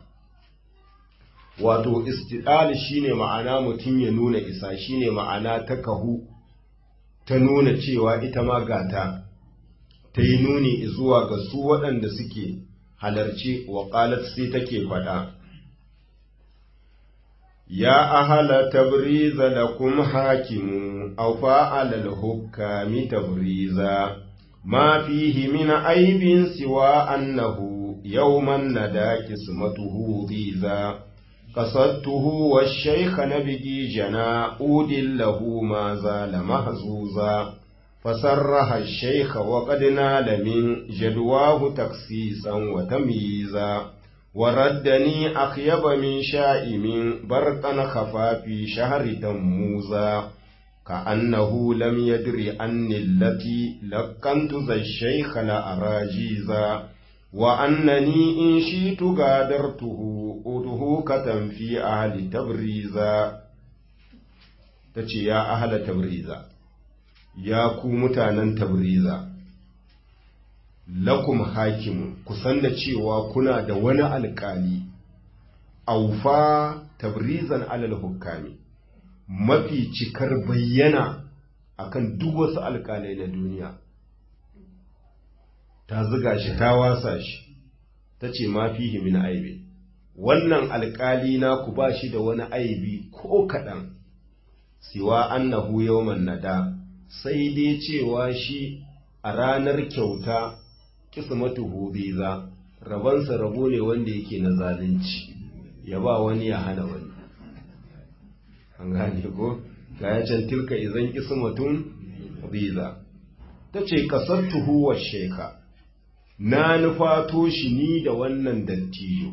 wato istidal shine ma'ana mutum ya nuna isa shine ma'ana ta kahu ta nuna cewa ita ma gata ta yi nuni zuwa ga su waɗanda suke halarci wa ƙalat sai take faɗa. Ya ahala tabriza lakum hakimu, aw fa'alal hukami tabriza, ma fihi min aibin siwa annahu yawman nada kismatuhu biza. قصدته والشيخ نبي جنا أود له ما زال محزوزا فسرها الشيخ وقد نال من جدواه تخصيصا وتمييزا وردني أخيب من شائم برقا خفا في شهر تموزا كأنه لم يدر أني التي لقنت ذا الشيخ لأراجيزا وأنني إن شئت غادرته أدهوكة في أهل تبريزا تشي يا أهل تبريزا ya ku mutanen tabriza lakum hakimu ku san da cewa kuna da wani alkali aufa tabrizan alal hukami mafi cikar bayyana akan duk wasu alkalai na duniya ta ziga shi ta wasa shi ta ce ma fihi min aibi wannan alkali na ku ba shi da wani aibi ko kaɗan siwa annahu yawman nada sai dai cewa shi a ranar kyauta kismatu hubiza rabansa rabo ne wanda yake na zalunci ya ba wani ya hana wani an gane ko ga ya can tilka izan kismatun biza ta ce kasattuhu wa sheka na nufato shi ni da wannan dattijo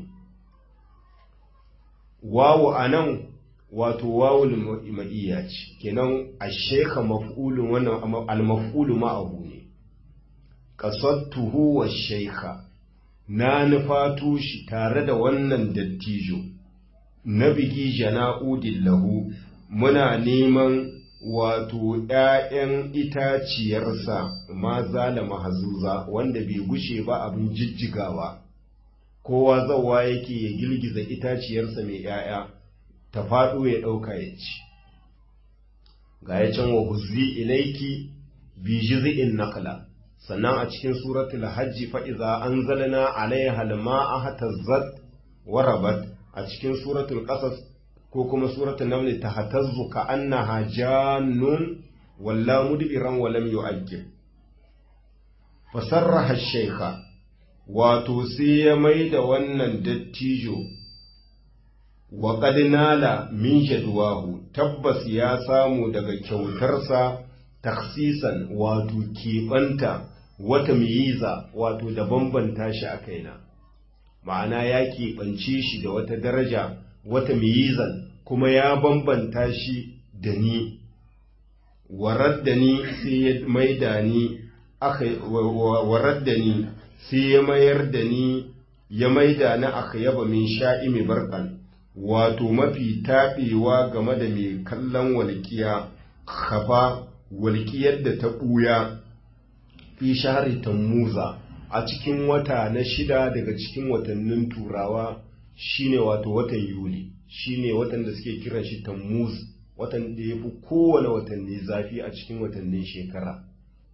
wawu anan wato wawul ma'iyya ce kenan a sheka maf'ulun wannan al-maf'ulu ma'ahu ne qasattuhu wa shaykha na nufato shi tare da wannan dattijo na bigi jana'udin lahu muna neman wato ‘ya'yan itaciyarsa ma zala mahazuza wanda bai gushe ba abin jijjigawa kowa zawa yake ya girgiza itaciyarsa mai ‘ya'ya ta faɗo ya ɗauka ya ci ga ya can wa huzzi ilaiki bi jiz'in nakla sannan a cikin suratul hajji fa iza anzalna alaiha alma'a hatazzat wa rabat a cikin suratul qasas ko kuma suratul naml tahtazzu ka annaha jannun walla mudbiran wa lam yu'aqqib fasarraha shaykha wato sai ya maida wannan dattijo wa qad nala min jadwahu tabbas ya samu daga kyautarsa taksisan wato keɓanta wata miyiza wato da bambanta shi a kaina ma'ana ya keɓance shi da wata daraja wata miyizan kuma ya bambanta shi da ni warar da ni sai ya maida ni aka warar da ni sai ya mayar da ni ya maida ni aka yaba min sha'imi barkan wato mafi taɓewa game da mai kallon walƙiya kafa walƙiyar da ta ɓuya fi shahari tammuza a cikin wata na shida daga cikin watannin turawa shine wato watan yuli shine watan da suke kiran shi tammuz watan da ya fi kowane watanni zafi a cikin watannin shekara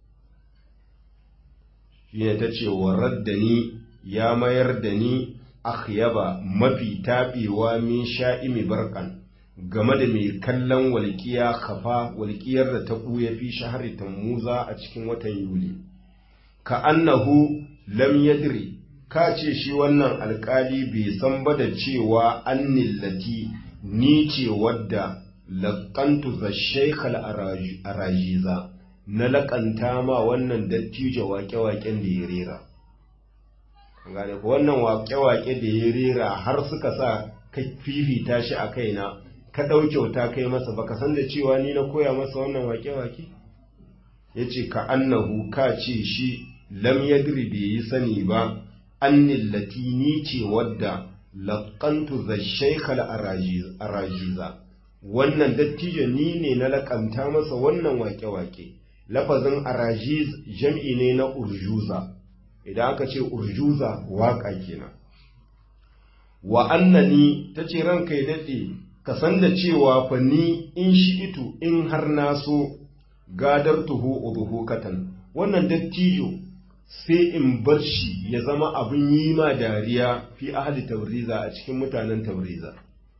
shine ta ce warar da ni ya mayar da ni akhyaba mafi taɓewa min sha'imi barkan game da mai kallon walƙiya kafa walƙiyar da ta ɓuya fi shahari tammuza a cikin watan yuli ka annahu lam yadri ka ce shi wannan alkali bai san ba da cewa an nillati ni ce wadda laƙantu za shaikhal arajiza na laƙanta ma wannan dattijo waƙe-waƙen da ya rera gane ku wannan waƙe-waƙe da ya rera har suka sa ka fifita shi a kaina ka ɗau kyauta kai masa baka san da cewa ni na koya masa wannan waƙe-waƙe ya ce ka annahu ka ce shi lam yadri bai yi sani ba annin latini ce wadda laƙantu za shaikal arajiza wannan dattijo ni ne na laƙanta masa wannan wake-wake lafazin arajiz jam'i ne na urjuza idan aka ce urjuza waƙa kenan wa annani ta ce ranka ya daɗe ka san da cewa fa ni in shi itu in har na so gadar tuhu ubuhukatan wannan dattijo sai in bar shi ya zama abin yi ma dariya fi ahli tauriza a cikin mutanen tauriza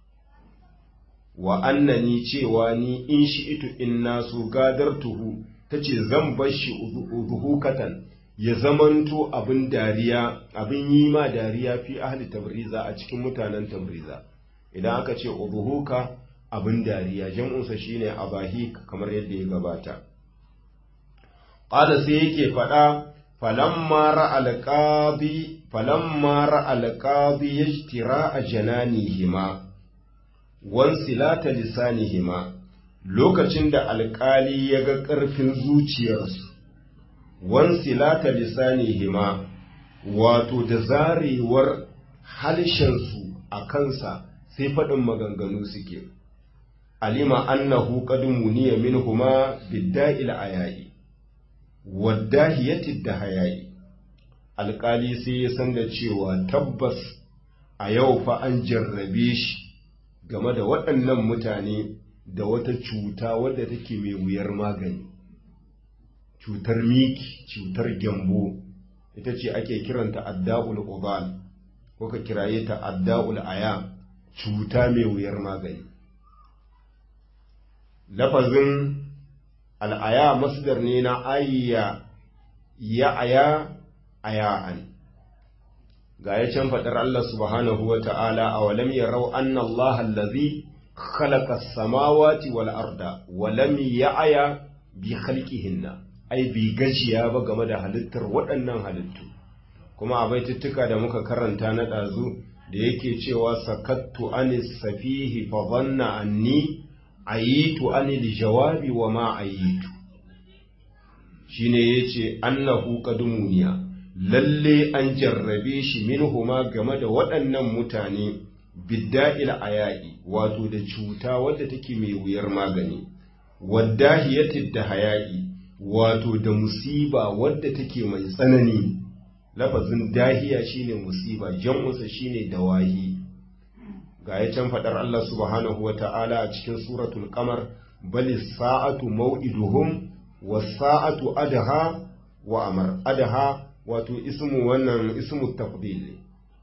wa annani cewa ni in shi itu in naso gadar tuhu ta ce zan bar shi ubuhukatan ya zamanto abin dariya abin yi ma dariya fi ahli tabriza a cikin mutanen tabriza idan aka ce ubuhuka abin dariya jam'unsa shine abahi kamar yadda ya gabata qala sai yake faɗa falamma ra'al qadi falamma ra'al qadi yajtira jananihima wan silata lisanihima lokacin da alƙali ya ga ƙarfin zuciyarsu wan silata lisanihima wato da zarewar halshensu a kansa sai faɗin maganganu suke alima annahu qad muniya minhuma bidda'il ayayi waddahiyati da hayayi alƙali sai ya san da cewa tabbas a yau fa an jarrabe shi game da waɗannan mutane da wata cuta wadda take mai wuyar magani cutar miki cutar gyambo ita ce ake kiranta adda'ul ubal ko ka kiraye ta adda'ul aya cuta mai wuyar magani lafazin al'aya masdar ne na ayya ya aya aya'an ga ya can faɗar Allah subhanahu wa ta'ala a walam ya rau an Allah allazi khalaqa samawati wal arda walam ya aya bi khalqihinna ai bi gajiya ba game da halittar waɗannan halittu kuma a baituttuka da muka karanta na ɗazu da yake cewa sakattu anis safihi fa dhanna anni ayitu anil jawabi wa ma ayitu shine yace annahu qadumuniya lalle an jarrabe shi minhuma game da waɗannan mutane bidda'il aya'i wato da cuta wadda take mai wuyar magani waddahiyatid da haya'i wato da musiba wadda take mai tsanani lafazin dahiya shine musiba jam'usa shine dawahi ga ya can faɗar Allah subhanahu wa ta'ala a cikin suratul qamar bali sa'atu maw'iduhum was sa'atu adha wa amar adha wato ismu wannan ismu tafdil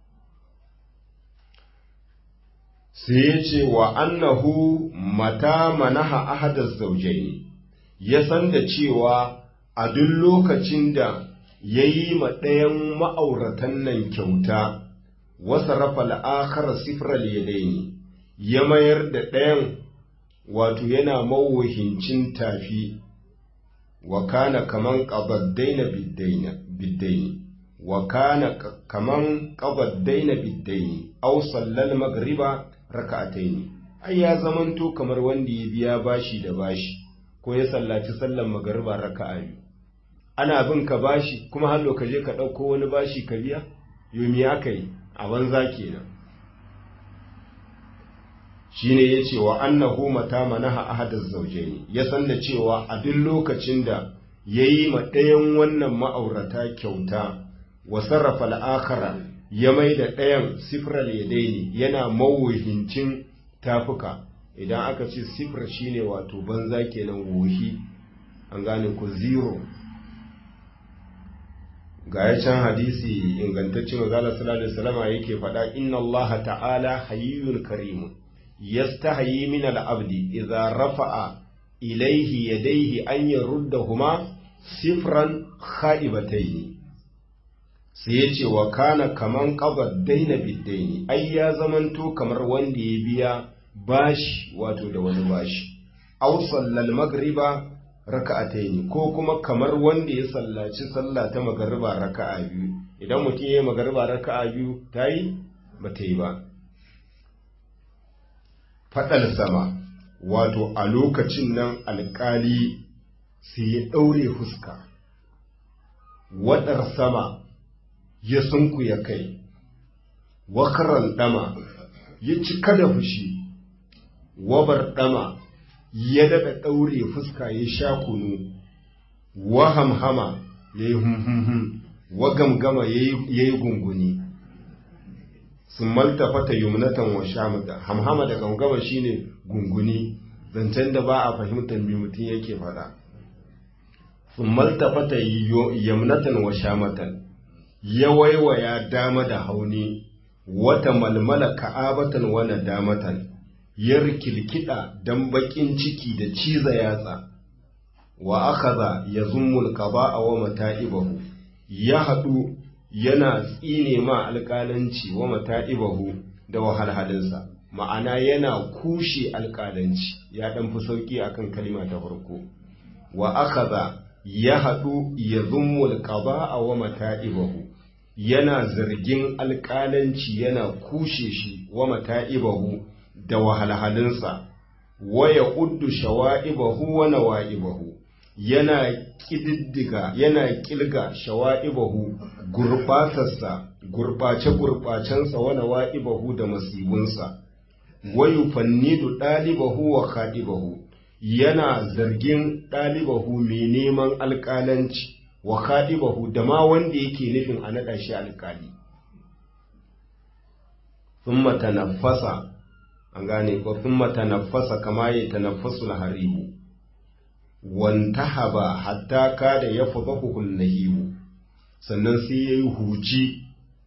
sai ya ce wa annahu mata manaha ahadaz zawjaini ya san da cewa a duk lokacin da ya yi ma ɗayan ma'auratan nan kyauta wasa rafa la'akar sifral yadaini ya mayar da ɗayan wato yana mawahincin tafi wa kana kaman qabaddaina biddaina biddaini wa kana kaman qabaddaina biddaini aw sallal maghriba raka'ataini ai ya zamanto kamar wanda ya biya bashi da bashi ko ya sallaci sallan magariba raka'a biyu ana bin ka bashi kuma har ka je ka ɗauko wani bashi ka biya yomi aka yi a banza kenan shine ya ce wa annahu mata manaha ahadaz zawjaini ya san da cewa a duk lokacin da yayi ma ɗayan wannan ma'aurata kyauta wa sarrafa al'akara ya mai da ɗayan sifral yadaini yana mawuhincin tafuka idan aka ce sifir shine wato banza kenan wohi an gane ku zero ga ya can hadisi ingantaccen mazala sallallahu alaihi wasallam yake faɗa inna Allah ta'ala hayyun karimun yastahi min al-abdi idza rafa'a ilayhi yadayhi an yaruddahuma sifran khaibatayn sai ya ce wa kana kaman qabad daina biddaini ai ya zamanto kamar wanda ya biya bashi wato da wani bashi aw sallal magriba raka'ataini ko kuma kamar wanda ya sallaci sallah ta magariba raka'a biyu idan mutum ya yi magariba raka'a biyu ta yi ba ta yi ba faɗal sama wato a lokacin nan alƙali sai ya ɗaure fuska waɗar sama ya sunkuya kai wakaran ɗama ya cika da fushi wabar ɗama ya daɗa ɗaure fuska ya sha kunu wa hamhama ya yi humhumhum wa gamgama ya yi gunguni sun maltafata yumnatan wa shamata hamhama da gamgama shine gunguni zancen da ba a fahimtar me mutum yake faɗa sun maltafata yumnatan wa shamatan ya waiwaya dama da hauni wata malmala ka'abatan wa nadamatan ya rikilkida dan bakin ciki da ciza yatsa wa akaza ya zummul qada'a wa mata'ibahu ya hadu yana tsine ma alƙalanci wa mata'ibahu da wahalhalinsa ma'ana yana kushe alƙalanci ya dan fi sauki akan kalima ta farko wa akaza ya hadu ya zummul qada'a wa mata'ibahu yana zargin alƙalanci yana kushe shi wa mata'ibahu da wahalhalinsa waya uddu shawa'ibahu wa nawa'ibahu yana kididdiga yana kilga shawa'ibahu gurbatarsa gurbace gurbacensa wa nawa'ibahu da masibunsa wayu fannidu dalibahu wa khadibahu yana zargin dalibahu mai neman alƙalanci wa khadibahu da ma wanda yake nufin a naɗa shi alƙali thumma tanaffasa an gane ko thumma tanaffasa kama ya tanaffasu haribu wantahaba hatta kada ya fadahu nahibu sannan sai yayi huci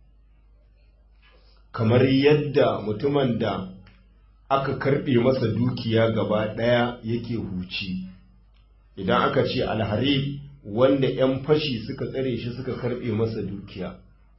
kamar yadda mutumin da aka karbe masa dukiya gaba daya yake huci idan aka ce alharib wanda 'yan fashi suka tsare shi suka karbe masa dukiya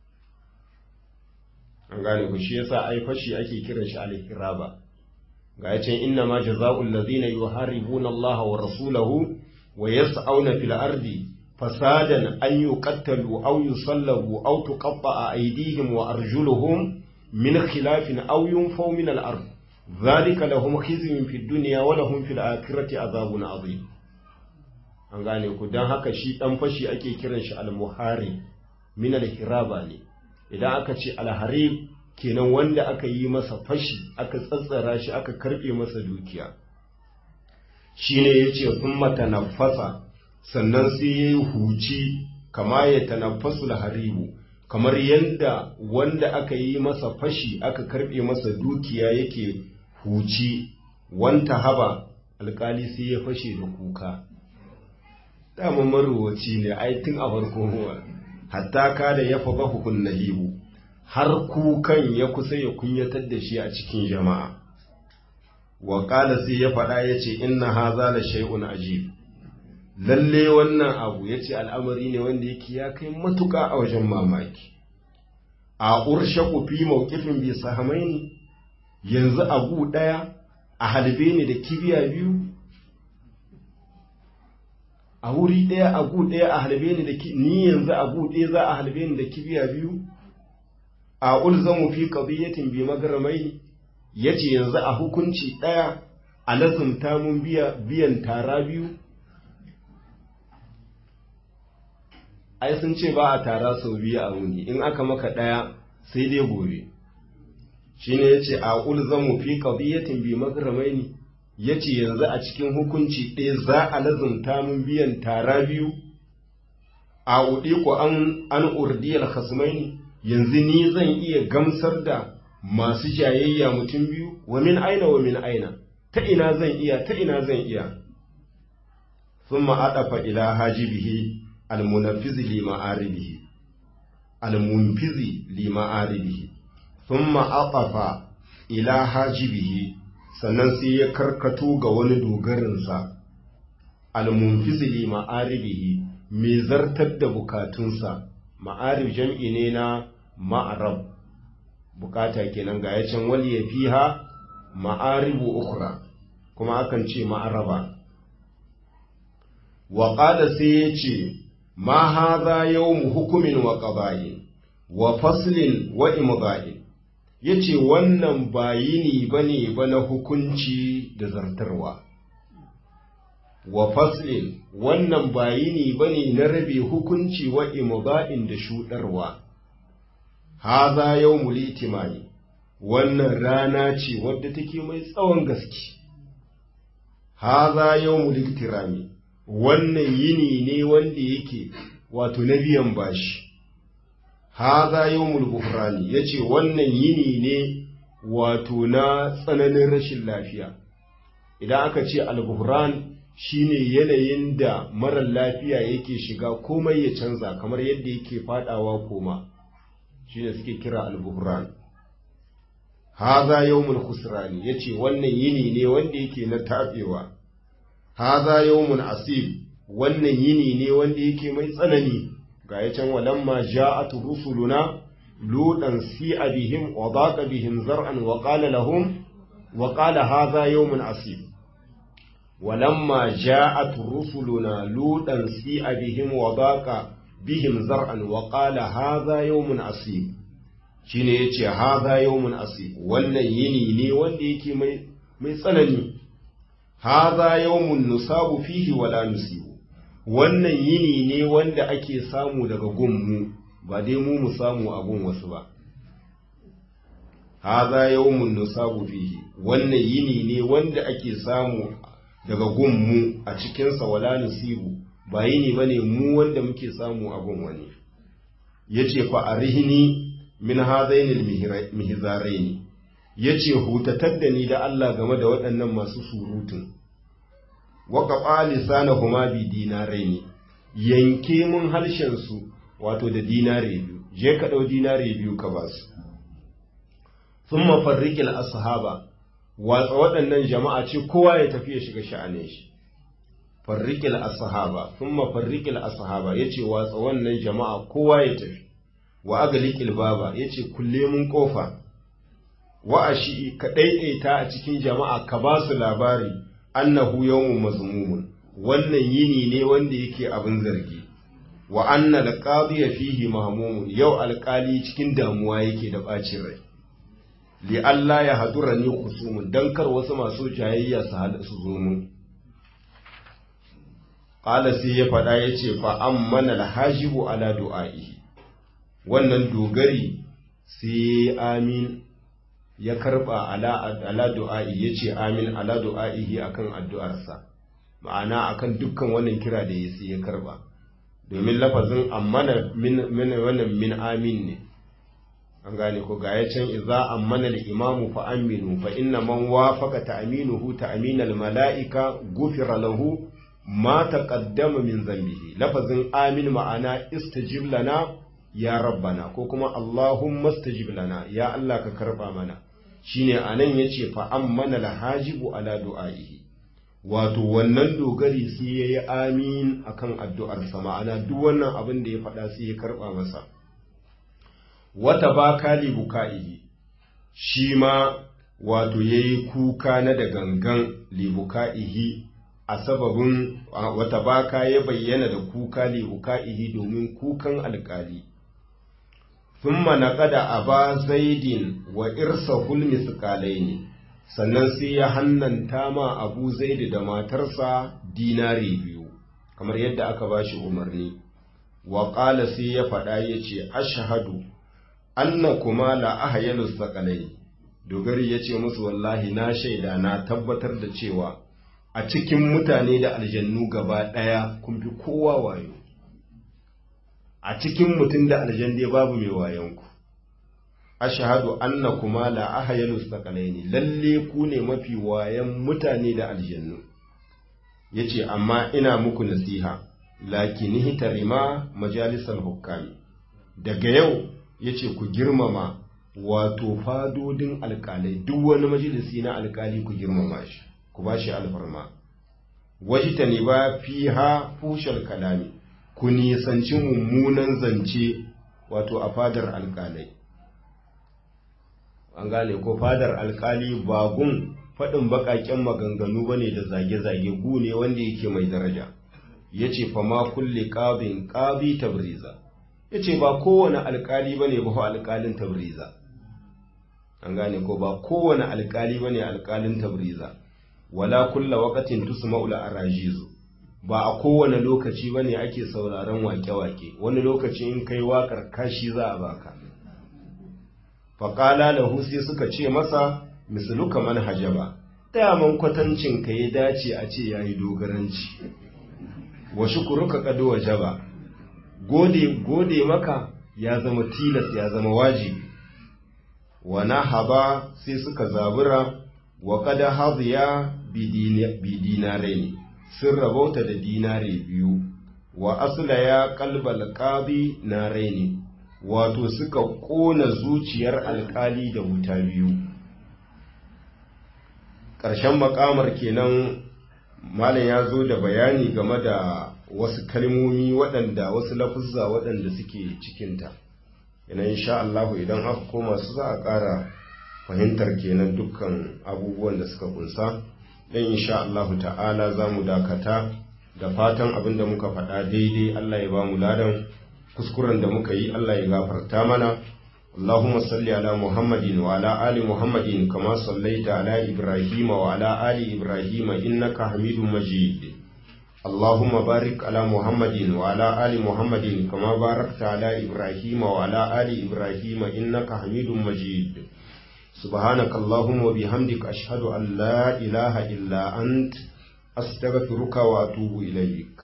an gane ku shi yasa ai fashi ake kiran shi al-hiraba ga yace inna ma jazaa'ul ladhina yuharibuna Allah wa rasulahu wa yas'auna fil ardi fasadan an yuqattalu aw yusallabu aw tuqatta'a aydihim wa arjuluhum min khilafin aw yunfaw min al-ard dhalika lahum khizyun fid dunya wa lahum fil akhirati adhabun adhim an gane ku dan haka shi dan fashi ake kiran shi al-muharib min al-hiraba ne idan aka ce alharib kenan wanda aka yi masa fashi aka tsatsara shi aka karbe masa dukiya shine yace sun matanafasa sannan sai yayi huci kama ya tanaffasu alharibu kamar yanda wanda aka yi masa fashi aka karbe masa dukiya yake huci wanta haba alkali sai ya fashe da kuka dama maruwaci ne ai tun a farko hatta kada ya fa hukun nahibu har kukan ya kusa ya kunyatar da shi a cikin jama'a wa qala sai ya faɗa yace inna hadha la shay'un ajib lalle wannan abu yace al'amari ne wanda yake ya kai matuƙa a wajen mamaki a urshaku fi mawqifin bi sahamaini yanzu abu daya a halbe ne da kibiya biyu a wuri ɗaya a gu ɗaya a halbe ni da ni yanzu a gu ɗaya za a halbe ni da kibiya biyu a ulzamu fi qadiyatin bi magramai yace yanzu a hukunci ɗaya a lazumta mun biya biyan tara biyu ai sun ce ba a tara sau biyu a wuni in aka maka ɗaya sai dai gobe shine yace a ulzamu fi qadiyatin bi magramaini yace yanzu a cikin hukunci ɗaya za a lazumta mun biyan tara biyu a uɗi ko an an urdiyal khasmaini yanzu ni zan iya gamsar da masu jayayya mutum biyu wa min aina wa min aina ta ina zan iya ta ina zan iya thumma adafa ila hajibihi almunaffizi li ma'aribihi almunfizi li ma'aribihi thumma aqafa ila hajibihi sannan sai ya karkato ga wani dogarinsa almunfizi li ma'aribihi mai zartar da bukatunsa ma'arib jam'i ne na ma'arab bukata kenan ga yacin wali ya fiha ma'aribu ukra kuma akan ce ma'araba wa qala sai ya ce ma hadha yawmu hukumin wa qada'in wa faslin wa imda'in yace wannan ba yini bane ba na hukunci da zartarwa wa faslin wannan ba yini bane na rabe hukunci wa imda'in da shudarwa hadha yawmul itimani wannan rana ce wadda take mai tsawon gaske hadha yawmul iktirami wannan yini ne wanda yake wato na biyan bashi haza yawmul buhrani yace wannan yini ne wato na tsananin rashin lafiya idan aka ce al-buhran shine yanayin da marar lafiya yake shiga komai ya canza kamar yadda yake fadawa koma shine suke kira al-buhran haza yawmul khusrani yace wannan yini ne wanda yake na tafewa haza yawmun asib wannan yini ne wanda yake mai tsanani ga ya can walamma ja'at rusuluna ludan si'a bihim wa daqa bihim zar'an wa qala lahum wa qala hadha yawmun asib walamma ja'at rusuluna ludan si'a bihim wa daqa bihim zar'an wa qala hadha yawmun asib shine yace hadha yawmun asib wannan yini ne wanda yake mai mai tsanani hadha yawmun nusabu fihi wala nusibu wannan yini ne wanda ake samu daga gunmu ba dai mu mu samu a gun wasu ba haza yawmun nusabu fihi wannan yini ne wanda ake samu daga gunmu a cikinsa wala nusibu ba yini bane mu wanda muke samu a gun wani yace fa arihni min hadainil mihzaraini yace hutatar da ni da Allah game da waɗannan masu surutun waka ɓali sana huma bi dinarai ne yanke mun harshensu wato da dinare biyu je ka ɗau dinare biyu ka ba su sun mafarriƙil ashaba watsa waɗannan jama'a ce kowa ya tafi ya shiga sha'anin shi farriƙil ashaba sun mafarriƙil ashaba ya ce watsa wannan jama'a kowa ya tafi wa agalikil baba ya ce kulle mun ƙofa wa a shi ka ɗaiɗaita a cikin jama'a ka ba su labari annahu yawmun mazmumun wannan yini ne wanda yake abin zargi wa anna alqadiya fihi mahmumun yau alƙali cikin damuwa yake da bacin rai li Allah ya hadura ni kusumun dan kar wasu masu jayayya su hada su zo mun qala sai ya fada yace fa ammana alhajibu ala du'aihi wannan dogari sai amin ya karba ala ala du'a'i yace amin ala du'a'ihi akan addu'arsa ma'ana akan dukkan wannan kira da yayi ya karba domin lafazin ammana min min wannan min amin ne an gane ko ga can idza ammana al-imamu fa aminu fa inna man wafaqa ta'minuhu ta'min al-mala'ika ghufira lahu ma taqaddama min zambihi lafazin amin ma'ana istajib lana ya rabbana ko kuma allahumma istajib lana ya Allah ka karba mana shine anan yace fa ammana lahajibu ala du'aihi wato wannan dogari sai yayi amin akan addu'ar sa ma'ana duk wannan abin da ya faɗa sai ya karba masa wata baka li buka'ihi shi ma wato yayi kuka na da gangan li buka'ihi a sababin wata baka ya bayyana da kuka li uka'ihi domin kukan alkali thumma naqada aba zaidin wa irsahul misqalaini sannan sai ya hannanta ma abu zaidi da matarsa dinari biyu kamar yadda aka bashi umarni wa qala sai ya faɗa yace ashhadu annakuma la ahyanu saqalaini dogari yace musu wallahi na shaida na tabbatar da cewa a cikin mutane da aljannu gaba ɗaya kun fi kowa wayo a cikin mutum da aljanne babu mai wayonku ashhadu annakuma la ahyanu saqalaini lalle ku ne mafi wayan mutane da aljannu yace amma ina muku nasiha lakinihi tarima majalisal hukami daga yau yace ku girmama wato fadodin alkalai duk wani majalisi na alkali ku girmama shi ku ba shi alfarma wajita ne ba fi ha fushar kalami ku nisanci mummunan zance wato a fadar alkalai an gane ko fadar alkali ba gun faɗin baƙaƙen maganganu ba ne da zage-zage gu ne wanda yake mai daraja ya ce fa ma kulle ƙabin ƙabi tabriza ya ce ba kowane alkali ba ne ba alkalin tabriza an gane ko ba kowane alkali ba ne alkalin tabriza wala kulla waqatin tusma'u arajizu ba a kowane lokaci bane ake sauraron wake-wake wani lokaci in kai wakar kashi za a baka faqala lahu sai suka ce masa misluka man hajaba daman kwatancin ka ya dace a ce yayi dogaranci wa shukruka qad wajaba gode gode maka ya zama tilas ya zama wajibi wa nahaba sai suka zabura wa qad hadiya bidinare ne sun rabauta da dinare biyu wa asla ya kalbal qadi nare ne wato suka kona zuciyar alkali da wuta biyu ƙarshen makamar kenan malam ya zo da bayani game da wasu kalmomi waɗanda wasu lafuzza waɗanda suke cikinta ina insha Allah idan aka koma su za a ƙara fahimtar kenan dukkan abubuwan da suka kunsa dan insha Allah ta'ala za mu dakata da fatan abin da muka faɗa daidai Allah ya ba mu ladan kuskuren da muka yi Allah ya gafarta mana اللهم صل على محمد وعلى آل محمد كما صليت على إبراهيم وعلى آل إبراهيم إنك حميد مجيد اللهم بارك على محمد وعلى آل محمد كما باركت على إبراهيم وعلى آل إبراهيم إنك حميد مجيد سبحانك اللهم وبحمدك أشهد أن لا إله إلا أنت أستغفرك وأتوب إليك